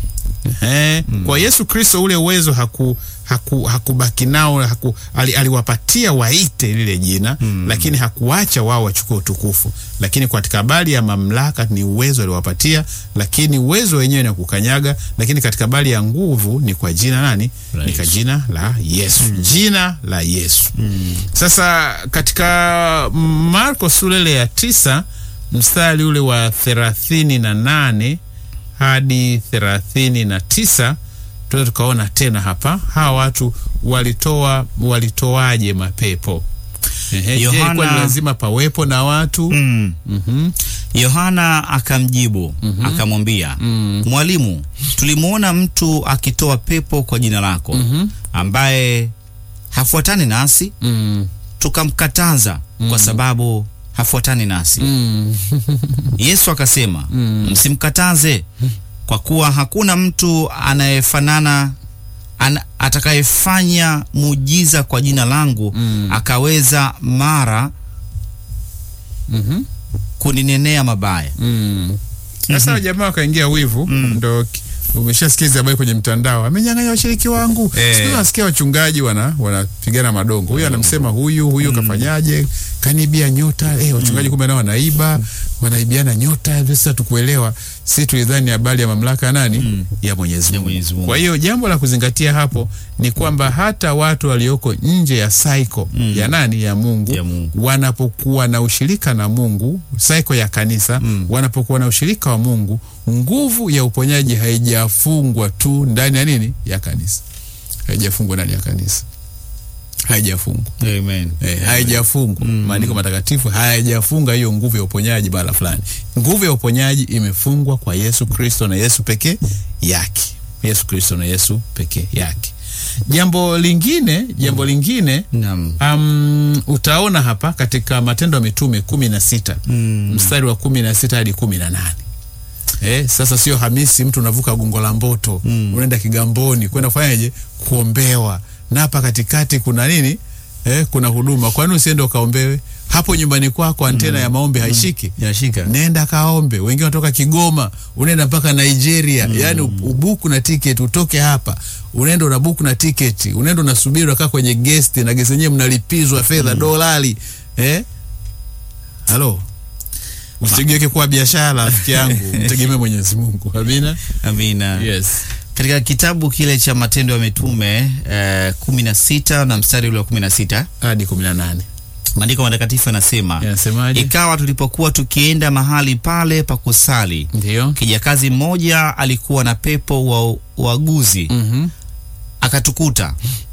Eh, kwa Yesu Kristo ule uwezo haku haku hakubaki nao haku, ali, aliwapatia waite lile jina lakini hakuacha wao wachukue utukufu lakini katika habari ya mamlaka ni uwezo aliwapatia lakini uwezo wenyewe ni wa kukanyaga lakini katika habari ya nguvu ni kwa jina nani La ni kwa Yesu. jina la Yesu jina la Yesu sasa katika Marko sura ile ya tisa mstari ule wa thelathini na nane hadi thelathini na tisa tunaweza tukaona tena hapa hawa watu walitoa walitoaje mapepo Ehe, je, Yohana- ilikuwa ni lazima pawepo na watu Mm. Mhm. Yohana akamjibu akamwambia, Mwalimu, tulimwona mtu akitoa pepo kwa jina lako ambaye hafuatani nasi, Mm. tukamkataza kwa sababu hafuatani nasi. Mm. Yesu akasema, msimkataze, kwa kuwa hakuna mtu anayefanana an, atakayefanya muujiza kwa jina langu akaweza mara Mhm. kuninenea mabaya. Mm. Sasa jamaa wakaingia wivu ndo ki- umeshasikia hizi habari kwenye mtandao, amenyang'anya washiriki wangu. Eh. Siku hizi nasikia wachungaji wana wanapigana madongo, huyu anamsema huyu, huyu kafanyaje, kanibia nyota. Eh, wachungaji kumbe nao wanaiba, wanaibiana nyota. Sasa tukuelewa, si tulidhani habari ya mamlaka ya nani ya Mwenyezi Ya Mungu. Mwenyezi Mungu. Kwa hiyo jambo la kuzingatia hapo ni kwamba hata watu walioko nje ya saiko ya nani ya Mungu, Ya Mungu. wanapokuwa na ushirika na Mungu, saiko ya kanisa wanapokuwa na ushirika wa Mungu, nguvu ya uponyaji haijafungwa tu ndani ya nini ya kanisa, haijafungwa ndani ya kanisa, haijafungwa Amen. Eh, haijafungwa maandiko matakatifu hayajafunga hiyo nguvu ya uponyaji bala fulani. Nguvu ya uponyaji imefungwa kwa Yesu Kristo na Yesu pekee yake, Yesu Kristo na Yesu pekee yake. Jambo lingine, jambo lingine Naam. Um, utaona hapa katika Matendo ya Mitume kumi na sita mstari wa kumi na sita hadi kumi na nane. Eh, sasa sio Hamisi, mtu unavuka gongo la Mboto unaenda Kigamboni kwenda kufanyaje? Kuombewa, na hapa katikati kuna nini? Eh, kuna huduma. Kwani usiende ukaombewe hapo nyumbani kwako? Antena ya maombi haishiki? Yashika. nenda kaombe. Wengine wanatoka Kigoma, unaenda mpaka Nigeria, yaani ubuku na tiketi utoke hapa, unaenda unabuku na tiketi, unaenda unasubiri, unakaa kwenye gesti na gesti yenyewe mnalipizwa fedha dolari. Eh, halo, usigeuke kuwa biashara, rafiki yangu, mtegemee Mwenyezi Mungu. Amina. Amina. Yes. Katika kitabu kile cha Matendo ya Mitume eh, kumi na sita na mstari ule wa kumi na sita Hadi kumi na nane maandiko matakatifu yanasema yanasemaje? ikawa tulipokuwa tukienda mahali pale pa kusali, Ndio. kijakazi mmoja alikuwa na pepo wa uaguzi Mhm. akatukuta,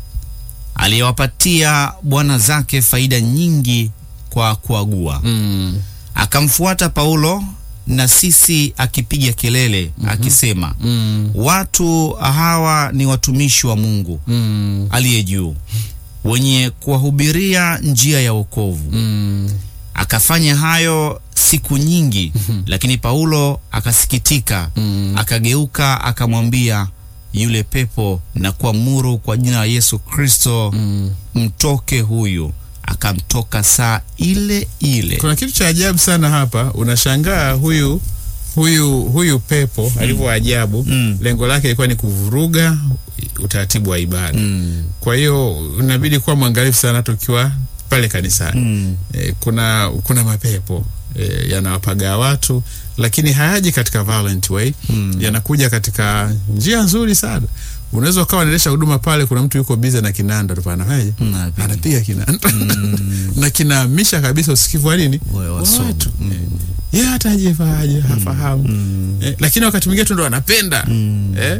aliyewapatia bwana zake faida nyingi kwa kuagua. Mm. Akamfuata Paulo na sisi akipiga kelele akisema, Mm. watu hawa ni watumishi wa Mungu Mm. aliye juu, wenye kuwahubiria njia ya wokovu. Mm. Akafanya hayo siku nyingi, lakini Paulo akasikitika, akageuka akamwambia yule pepo na kuamuru kwa jina la Yesu Kristo, mtoke huyu. Akamtoka saa ile ile. Kuna kitu cha ajabu sana hapa, unashangaa huyu huyu huyu pepo alivyo ajabu. Mm. Lengo lake ilikuwa ni kuvuruga utaratibu wa ibada. Mm. Kwa hiyo unabidi kuwa mwangalifu sana hata ukiwa pale kanisani Mm. e, kuna kuna mapepo e, yanawapagaa watu lakini hayaji katika violent way Mm. yanakuja katika njia nzuri sana unaweza ukawa unaendesha huduma pale kuna mtu yuko bize na kinanda tu panafanyaje Mm, anapiga. anapiga kinanda na kinahamisha kabisa usikivu wa nini Wa- wa Wa somo. watu Eh, yeye hata ajifaje hafahamu eh, lakini wakati mwingine tu ndo anapenda eh,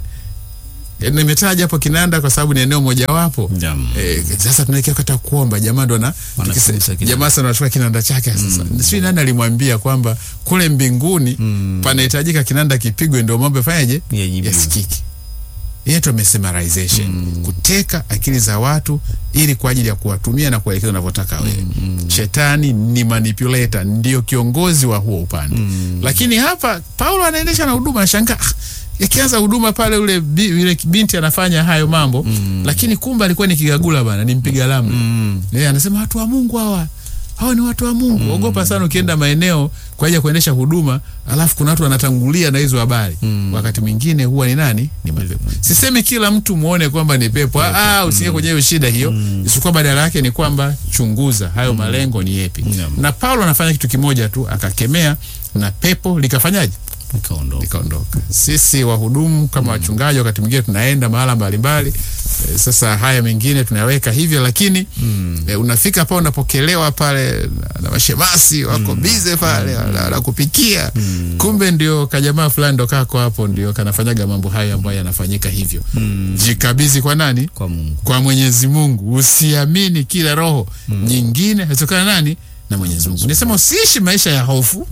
eh, nimetaja hapo kinanda kwa sababu ni eneo mojawapo Naam. Eh, sasa tunaelekea kata kuomba jamaa ndo na Wanafunza tukise- kinanda. jamaa sana anachukua kinanda chake sasa mm. sijui nani alimwambia kwamba kule mbinguni panahitajika kinanda kipigwe ndio mambo yafanyaje Yajibiwe. yasikiki yetu mesmerization kuteka akili za watu ili kwa ajili ya kuwatumia na kuelekeza unavyotaka wewe shetani ni manipulator ndio kiongozi wa huo upande lakini hapa paulo anaendesha na huduma nashangaa ah, yakianza huduma pale ule bi, yule binti anafanya hayo mambo lakini kumbe alikuwa ni kigagula bana ni mpiga lamna Mm. yeye anasema watu wa mungu hawa hawa ni watu wa mungu ogopa sana ukienda maeneo kwa ajili ya kuendesha huduma alafu kuna watu wanatangulia na hizo habari wakati mwingine huwa ni nani ni mapepo sisemi kila mtu muone kwamba ni pepo ah, ah, usiingie kwenye hiyo shida hiyo isikuwa badala yake ni kwamba chunguza hayo malengo ni yepi Naam. na paulo anafanya kitu kimoja tu akakemea na pepo likafanyaje Nikaondoka. likaondoka. Sisi wahudumu kama wachungaji, wakati mwingine tunaenda mahala mbalimbali e, sasa haya mengine tunayaweka hivyo, lakini e, unafika pale unapokelewa pale na- na mashemasi wako bize pale la, la kupikia kumbe ndio kajamaa fulani ndo kako hapo ndio kanafanyaga mambo hayo ambayo yanafanyika hivyo. Jikabizi kwa nani? Kwa Mungu. kwa Mwenyezi Mungu. Usiamini kila roho nyingine hazitokana nani na Mwenyezi Mungu. Nisema usiishi maisha ya hofu,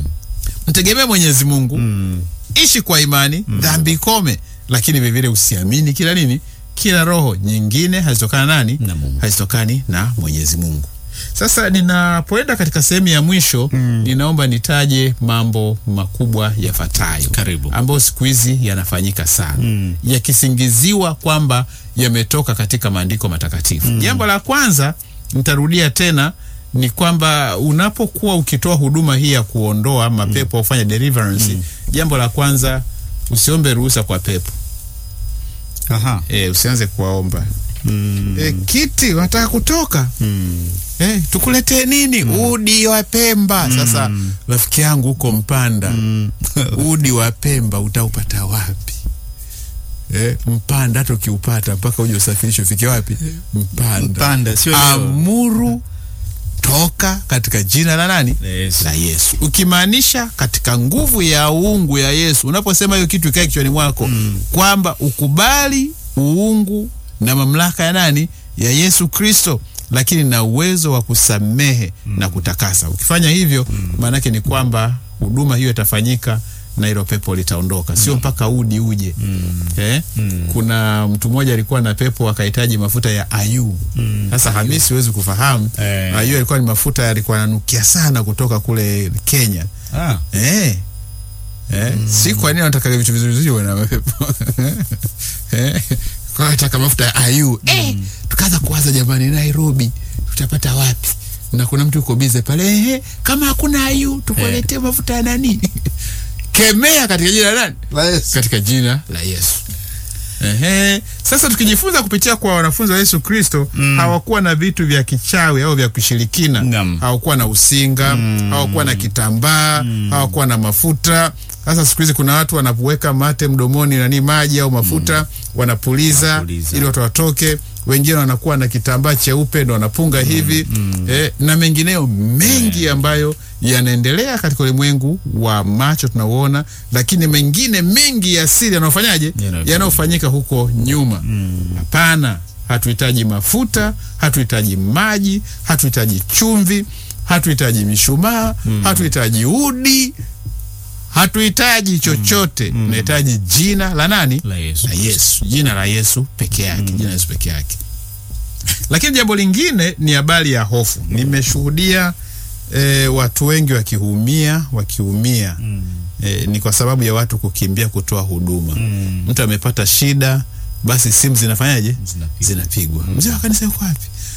mtegemee Mwenyezi Mungu, ishi kwa imani, dhambi ikome, lakini vilevile usiamini kila nini, kila roho nyingine hazitokana nani Na Mungu. hazitokani na Mwenyezi Mungu. Sasa ninapoenda katika sehemu ya mwisho ninaomba nitaje mambo makubwa yafuatayo Karibu. ambayo siku hizi yanafanyika sana yakisingiziwa kwamba yametoka katika maandiko matakatifu. Jambo la kwanza nitarudia tena ni kwamba unapokuwa ukitoa huduma hii ya kuondoa mapepo au kufanya deliverance, jambo la kwanza usiombe ruhusa kwa pepo. Aha. E, usianze kuwaomba Mm. e, kiti wanataka kutoka Mm. Eh, tukuletee nini? Udi wa Pemba. Sasa rafiki yangu huko Mpanda, udi wa Pemba utaupata wapi? Eh, Mpanda hata ukiupata mpaka uje usafirishwe ufike wapi? Mpanda. Mpanda, sio leo. Amuru toka katika jina la nani? Yesu. La Yesu. Ukimaanisha katika nguvu ya uungu ya Yesu. Unaposema hiyo kitu ikae kichwani mwako kwamba ukubali uungu na mamlaka ya nani? Ya Yesu Kristo, lakini na uwezo wa kusamehe na kutakasa. Ukifanya hivyo, maanake ni kwamba huduma hiyo itafanyika na hilo pepo litaondoka, sio mpaka udi uje. Eh? Kuna mtu mmoja alikuwa na pepo akahitaji mafuta ya ayu. Sasa Hamisi, huwezi kufahamu Eh. ayu alikuwa ni mafuta yalikuwa yananukia sana kutoka kule Kenya. Ah. Eh. Eh. Si kwa nini wanataka vitu vizuri vizuri wana mapepo. eh. Kwa hiyo nataka mafuta ya ayu. Eh. Tukaanza kuwaza jamani, Nairobi tutapata wapi? Na kuna mtu yuko bize pale, eh, kama hakuna ayu tukuletee mafuta ya nani? Kemea katika jina la nani? katika jina la Yesu. Ehe. Sasa tukijifunza kupitia kwa wanafunzi wa Yesu Kristo hawakuwa na vitu vya kichawi au vya kushirikina. Naam. Hawakuwa na usinga, hawakuwa na kitambaa, hawakuwa na mafuta. Sasa siku hizi kuna watu wanapoweka mate mdomoni nani maji au mafuta wanapuliza Wanapuliza. ili watu watoke. Wengine wanakuwa na kitambaa cheupe ndo wanapunga hivi eh, na mengineyo mengi ambayo yanaendelea katika ulimwengu wa macho tunauona, lakini mengine mengi ya siri yanayofanyaje Yanayofanyika. yanayofanyika huko nyuma. Hapana, hatuhitaji mafuta, hatuhitaji maji, hatuhitaji chumvi, hatuhitaji mishumaa, hatuhitaji udi, hatuhitaji chochote. Tunahitaji jina la nani? La Yesu. la Yesu, jina la Yesu peke yake, jina la Yesu peke yake. Lakini jambo lingine ni habari ya hofu. Nimeshuhudia e, watu wengi wakiumia wakiumia e, ni kwa sababu ya watu kukimbia kutoa huduma. Mtu amepata shida, basi simu zinafanyaje? Zinapigwa. Zinapigwa. Mzee wa kanisa yuko wapi?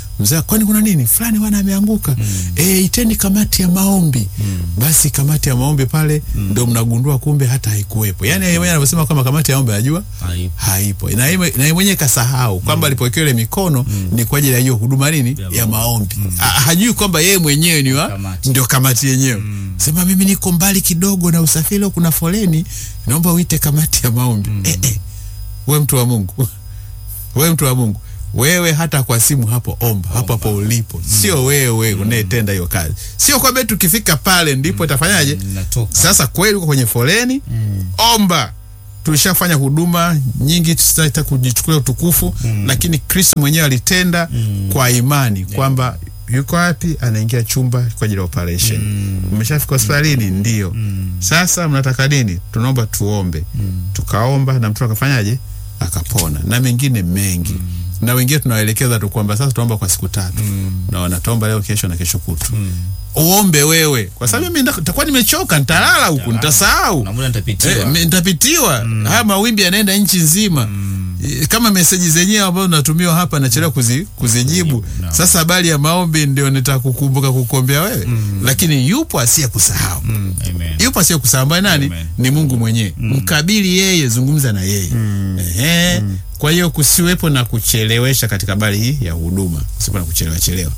mzee kwani kuna nini fulani wana ameanguka eh iteni kamati ya maombi basi kamati ya maombi pale ndo mnagundua kumbe hata haikuwepo yani yeye mwenyewe anavyosema kwamba kamati ya maombi anajua Haipo. haipo na yeye na yeye mwenyewe kasahau kwamba alipowekewa ile mikono ni kwa ajili ya hiyo huduma nini ya maombi Ha- hajui kwamba yeye mwenyewe ni wa Kamati. ndio kamati yenyewe sema mimi niko mbali kidogo na usafiri leo kuna foleni naomba uite kamati ya maombi eh, eh. we mtu wa mungu we mtu wa mungu wewe hata kwa simu hapo omba hapo hapo ulipo sio wewe unayetenda hiyo kazi sio kwamba eti ukifika pale ndipo itafanyaje Natoka. sasa kweli uko kwenye foleni omba tulishafanya huduma nyingi tusitaka kujichukulia utukufu lakini kristo mwenyewe alitenda kwa imani kwamba yuko wapi anaingia chumba kwa ajili ya operation umeshafika hospitalini ndio sasa mnataka nini tunaomba tuombe tukaomba na mtu akafanyaje akapona na mengine mengi na wengine tunawaelekeza tu kwamba sasa tunaomba kwa siku tatu na wanataomba leo kesho na kesho kutu uombe wewe kwa sababu mimi nita- nitakuwa nimechoka nitalala huku nitasahau Na muda nitapitiwa. Eh, me- nitapitiwa haya mawimbi yanaenda nchi nzima Eh, kama meseji zenyewe ambazo natumiwa hapa nachelewa kuzi, kuzijibu Naam. sasa habari ya maombi ndio nitakukumbuka kukuombea wewe lakini yupo asiye kusahau Mm, amen. yupo asiye kusahau ambaye nani Amen. ni mungu mwenyewe mkabili yeye zungumza na yeye Ehe. kwa hiyo kusiwepo na kuchelewesha katika habari hii ya huduma kusiwepo na kuchelewa chelewa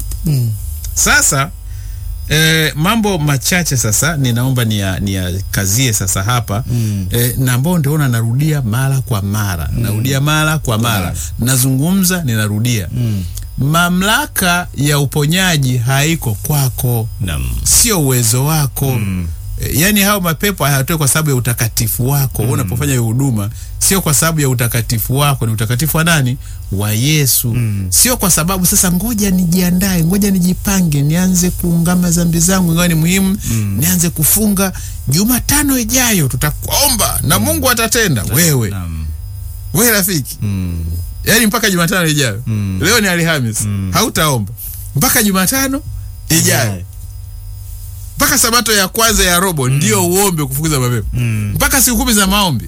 sasa eh, mambo machache sasa ninaomba niya- niyakazie sasa hapa Mm. eh, na ambao nitaona narudia mara kwa mara narudia mara kwa mara mara. nazungumza ninarudia Mm. mamlaka ya uponyaji haiko kwako Naam. sio uwezo wako mm. yaani hao mapepo hayatoi kwa sababu ya utakatifu wako mm. unapofanya hiyo huduma sio kwa sababu ya utakatifu wako ni utakatifu wa nani wa yesu mm. sio kwa sababu sasa ngoja nijiandae ngoja nijipange nianze kuungama dhambi zangu ingawa ni muhimu mm. nianze kufunga jumatano ijayo tutakuomba na mungu atatenda wewe Naam. wewe rafiki Mm. yaani mpaka jumatano ijayo Mm. leo ni alhamis hautaomba mpaka jumatano ijayo mpaka sabato ya kwanza ya robo ndio uombe kufukuza mapepo Mm. mpaka siku kumi za maombi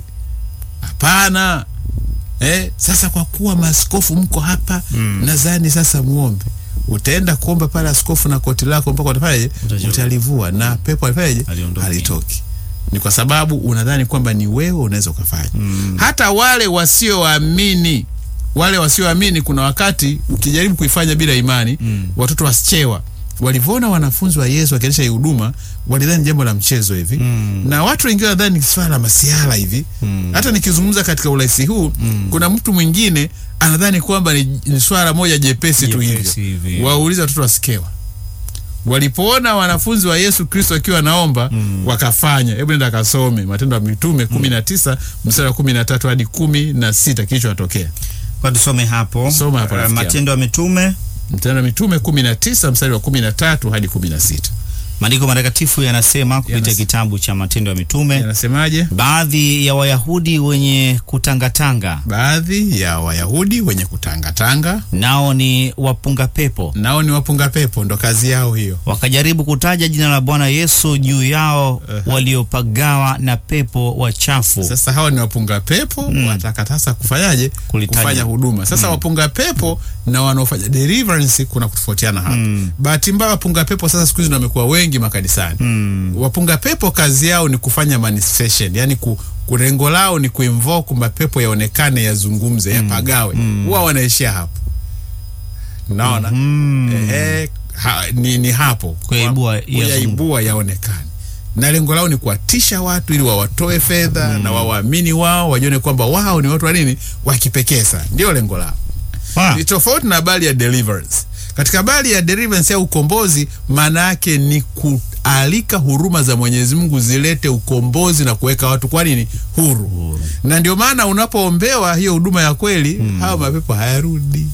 hapana eh, sasa kwa kuwa maaskofu mko hapa Mm. nadhani sasa muombe utaenda kuomba pale askofu na koti lako mpaka utafanyaje Utajua. utalivua na pepo alifanyaje Aliondoke. halitoki ni kwa sababu unadhani kwamba ni wewe unaweza ukafanya Mm. hata wale wasioamini wale wasioamini kuna wakati ukijaribu kuifanya bila imani Mm. watoto wasichewa walivyoona wanafunzi wa yesu wakiendesha hii huduma walidhani jambo la mchezo hivi Mm. na watu wengine wanadhani ni swala la masiala hivi Mm. hata nikizungumza katika urahisi huu kuna mtu mwingine anadhani kwamba ni, ni swala moja jepesi tu Jepesi hivyo hivi. waulize watoto wasikewa walipoona wanafunzi wa yesu kristo wakiwa naomba Mm. wakafanya hebu nenda kasome matendo ya mitume kumi na tisa mstari wa kumi na tatu hadi kumi na sita kilichowatokea Kwa tusome hapo. Soma hapo, Eh, rafiki yangu. Matendo ya Mitume. matendo ya mitume kumi na tisa mstari wa kumi na tatu hadi kumi na sita Maandiko matakatifu yanasema kupitia Yanas- kitabu cha Matendo ya Mitume, yanasemaje baadhi ya Wayahudi wenye kutangatanga, baadhi ya wayahudi wenye kutangatanga nao ni wapunga pepo, nao ni wapunga pepo ndo kazi yao hiyo wakajaribu kutaja jina la Bwana Yesu juu yao waliopagawa na pepo wachafu. sasa hawa ni wapunga pepo mm. wataka sasa kufanyaje Kulitaja. kufanya huduma sasa wapunga pepo na wanaofanya deliverance kuna kutofautiana hapa Mm. bahati mbaya wapunga pepo sasa siku hizi ndio wamekuwa wengi makanisani Mm. wapunga pepo kazi yao ni kufanya manifestation yani ku, kurengo lao ni kuinvoke mapepo yaonekane yazungumze yapagawe huwa wanaishia hapo naona Mm. Ehe, ha, ni, ni hapo Kuyaibua Kwa- yazungumze. kuyaibua yaonekane na lengo lao ni kuwatisha watu ili wawatoe fedha na wawaamini wao wajione kwamba wao ni watu wa nini wa kipekee sana ndio lengo lao Ah. ni tofauti na habari ya deliverance katika habari ya deliverance au ukombozi maana yake ni kualika huruma za mwenyezi mungu zilete ukombozi na kuweka watu kwa nini huru, na ndio maana unapoombewa hiyo huduma ya kweli hawa mapepo hayarudi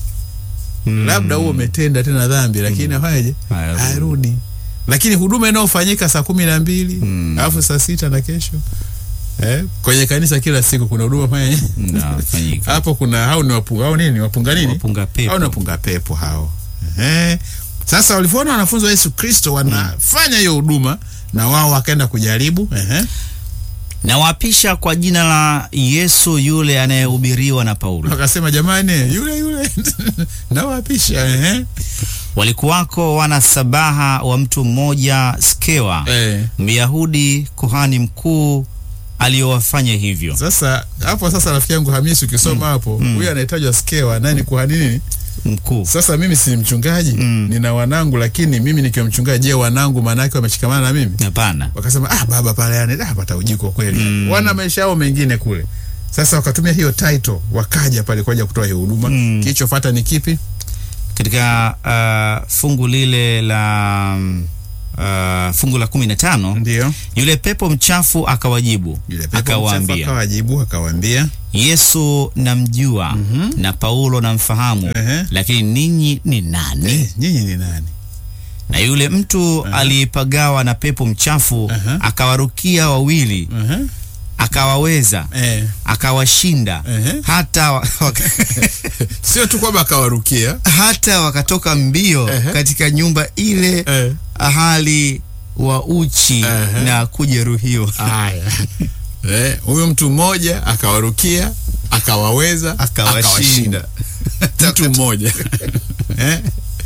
Mm. labda huo umetenda tena dhambi lakini afanyeje Hayarudi. hayarudi lakini huduma inayofanyika saa kumi na mbili Mm. alafu saa sita na kesho eh, kwenye kanisa kila siku kuna huduma fanya Nafanyika. hapo kuna hao ni wapunga hao nini wapunga nini Wapunga pepo. hao ni wapunga pepo hao Ehe. sasa walivyoona wanafunzi wa Yesu Kristo wanafanya hiyo huduma na wao wakaenda kujaribu Ehe. Nawapisha kwa jina la Yesu yule anayehubiriwa na Paulo. Wakasema jamani, yule yule nawapisha. Ehe, Walikuwako wana sabaha wa mtu mmoja Skewa, eh. Myahudi kuhani mkuu, aliyowafanya hivyo. Sasa hapo sasa, rafiki yangu Hamisi, ukisoma hapo huyu anahitajwa Skewa, naye ni kuhani nini? Mkuu Sasa mimi si mchungaji Mm. nina wanangu, lakini mimi nikiwa mchungaji, je, wanangu maana yake wameshikamana na mimi? hapana. Wakasema ah, baba pale yani ah, pata ujiko kweli. Mm. Wana maisha yao mengine kule. Sasa wakatumia hiyo title, wakaja pale kwa ajili ya kutoa hiyo huduma. Mm. Kilichofuata ni kipi? Katika uh, fungu lile la mm, uh, fungu la kumi na tano Ndio yule pepo mchafu akawajibu yule pepo mchafu akawaambia, akawajibu akawaambia, Yesu namjua na Paulo namfahamu, Ehe. lakini ninyi ni nani? eh, nyinyi ni nani? Na yule mtu aliyepagawa na pepo mchafu Aha. akawarukia wawili, uh akawaweza, Eh, akawashinda Ehe. hata, wa- waka, sio tu kwamba akawarukia hata wakatoka mbio Ehe. katika nyumba ile eh. hali wa uchi Ehe. na kujeruhiwa. Haya. Eh, huyo mtu mmoja akawarukia akawaweza Akawashinda. mtu mmoja eh?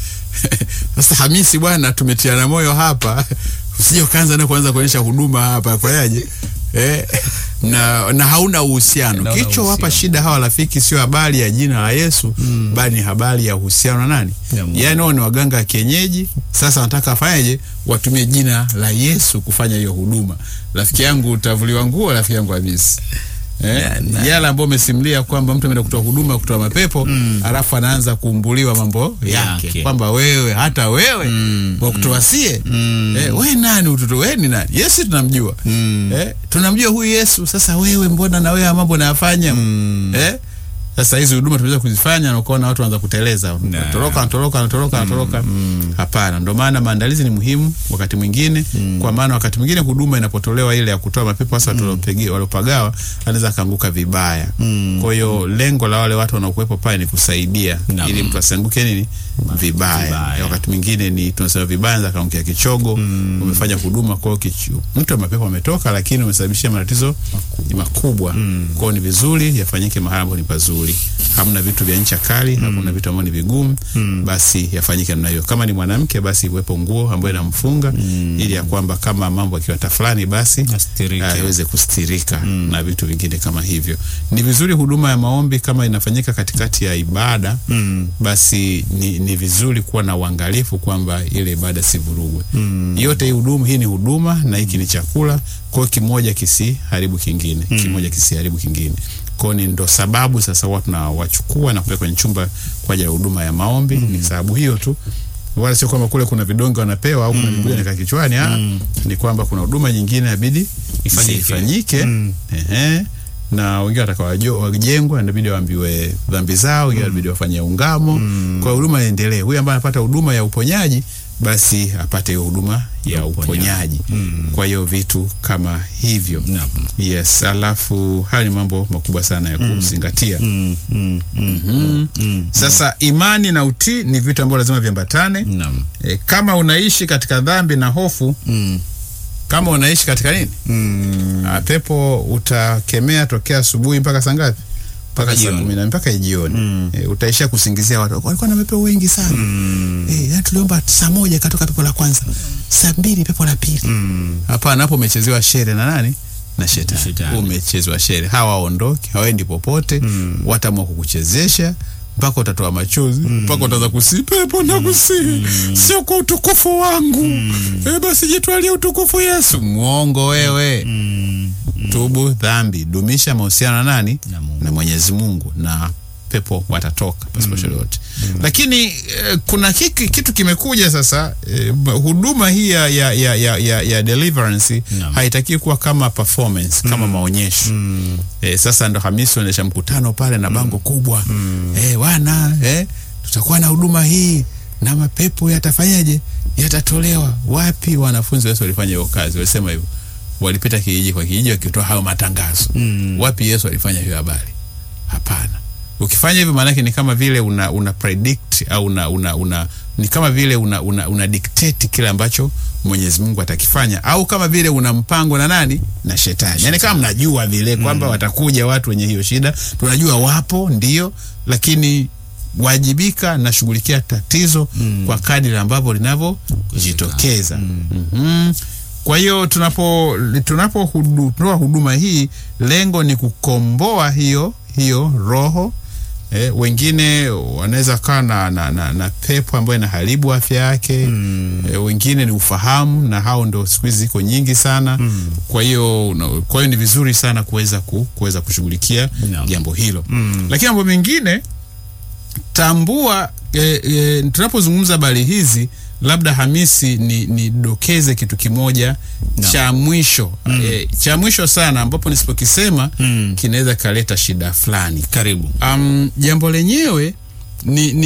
Sasa Hamisi bwana, tumetiana moyo hapa, usije ukaanza na kuanza kuonyesha huduma hapa, fanyaje eh? na, na hauna uhusiano. Hauna Kichowapa uhusiano. shida hawa rafiki sio habari ya jina la Yesu bali ni habari ya uhusiano na nani? Ya Mungu. Yaani wao ni waganga wa kienyeji. Sasa wanataka afanyaje? Watumie jina la Yesu kufanya hiyo huduma. Rafiki yangu utavuliwa nguo, rafiki yangu Hamisi. Eh, Na- na- yale ambayo umesimulia kwamba mtu ameenda kutoa huduma kutoa mapepo alafu anaanza kuumbuliwa mambo yake, Yake. kwamba wewe hata wewe Mm, wa kutoasie Mm. eh, we nani utoto we ni nani? Yesu tunamjua Mm. eh, tunamjua huyu Yesu. Sasa wewe mbona na wewe haya mambo nayafanya Mm. eh? Sasa hizi huduma tunaweza kuzifanya na ukaona watu wanaanza kuteleza, Na. toroka anatoroka anatoroka anatoroka. Hapana, ndio maana maandalizi ni muhimu wakati mwingine, kwa maana wakati mwingine huduma inapotolewa ile ya kutoa mapepo hasa watu waliopegi- waliopagawa, anaweza akaanguka vibaya. Kwa hiyo lengo la wale watu wanaokuwepo pale ni kusaidia Naam. ili mtu asianguke nini vibaya. Vibaya. Eh, Wakati mwingine ni tunasema vibaya, anaweza akaangukia kichogo. Umefanya huduma kwao, kichu mtu wa mapepo ametoka, lakini umesababishia matatizo makubwa. Kwa hiyo ni vizuri yafanyike mahali ambapo ni pazuri, hamna vitu vya ncha kali, hakuna vitu ambavyo ni vigumu, basi yafanyike namna hiyo. Kama ni mwanamke, basi iwepo nguo ambayo inamfunga ili ya kwamba kama mambo akiwa fulani, basi Astirike. ah, iweze kustirika na vitu vingine kama hivyo. Ni vizuri huduma ya maombi kama inafanyika katikati ya ibada Mm. basi ni, ni vizuri kuwa na uangalifu kwamba ile ibada si vurugwe. Yote hii huduma hii ni huduma na hiki ni chakula, kwa hiyo kimoja kisiharibu kingine, kimoja kisiharibu kingine. Kwa hiyo ni ndo sababu sasa watu tunawachukua na kupeleka kwenye chumba kwa ajili ya huduma ya maombi. Ni sababu hiyo tu, wala sio kwamba kule kuna vidonge wanapewa au kuna Biblia inakaa kichwani. Ah, ni kwamba kuna huduma nyingine inabidi Ifanyike. ifanyike. Mm. Ehe na wengine wataka wajo- wajengwa inabidi waambiwe dhambi zao, wengine inabidi wafanye ungamo kwa huduma iendelee. Huyu ambaye anapata huduma ya uponyaji basi apate hiyo huduma ya uponyaji. Kwa hiyo vitu kama hivyo Naam. yes. Alafu haya ni mambo makubwa sana ya kuzingatia. Mm, mm, mm, Mm. mm. Sasa imani na utii ni vitu ambavyo lazima viambatane. Naam. E, kama unaishi katika dhambi na hofu, Mm, kama unaishi katika nini mm. Ah, pepo utakemea tokea asubuhi mpaka saa ngapi? Mpaka saa jioni. kumi na mpaka jioni. Mm. Eh, utaishia kusingizia watu walikuwa na mapepo wengi sana. Mm. Eh, yani tuliomba saa moja katoka pepo la kwanza, saa mbili pepo la pili. Mm. Hapana, hapo umechezewa shere na nani? Na shetani. Shetani. Umechezwa shere. Hawa waondoke, hawaendi popote. Mm. Watamua kukuchezesha mpaka utatoa machozi mpaka utaanza kusi pepo na kusi sio kwa utukufu wangu eh, basi jitwalie utukufu Yesu. Mwongo wewe Mm. tubu dhambi, dumisha mahusiano na nani? Na Mungu. Na Mwenyezi Mungu, na pepo watatoka pasipo shaka yote. Lakini eh, kuna kiki, kitu kimekuja sasa eh, huduma hii ya, ya, ya, ya, ya, ya deliverance Naam. haitaki kuwa kama performance kama maonyesho Mm. eh, sasa ndo Hamisi anaendesha mkutano pale na bango kubwa eh, wana eh, tutakuwa na huduma hii na mapepo yatafanyaje? Yatatolewa wapi? Wanafunzi Yesu walifanya hiyo kazi, walisema hivyo, walipita kijiji kwa kijiji wakitoa hayo matangazo Mm. wapi Yesu alifanya hiyo habari? Hapana, ukifanya hivyo maanake ni kama vile una, una predict au una, una, una ni kama vile una, una, una dictate kile ambacho Mwenyezi Mungu atakifanya au kama vile una mpango na nani na shetani. Yaani kama mnajua vile kwamba watakuja watu wenye hiyo shida, tunajua wapo ndio, lakini wajibika na shughulikia tatizo kwa kadiri ambavyo linavyojitokeza. Mhm. Kwa hiyo tunapo tunapo hudu, toa huduma hii, lengo ni kukomboa hiyo hiyo roho Eh, wengine wanaweza kaa na, na, na, na pepo ambayo inaharibu afya yake mm. Eh, wengine ni ufahamu na hao ndo siku hizi ziko nyingi sana mm. Kwa hiyo no, kwa hiyo ni vizuri sana kuweza ku, kuweza kushughulikia Naam. jambo hilo mm. Lakini mambo mengine tambua eh, eh, tunapozungumza habari hizi labda Hamisi ni nidokeze kitu kimoja cha mwisho eh, cha mwisho sana ambapo nisipokisema Mm. kinaweza kaleta shida fulani. Karibu. Um, jambo lenyewe ni, ni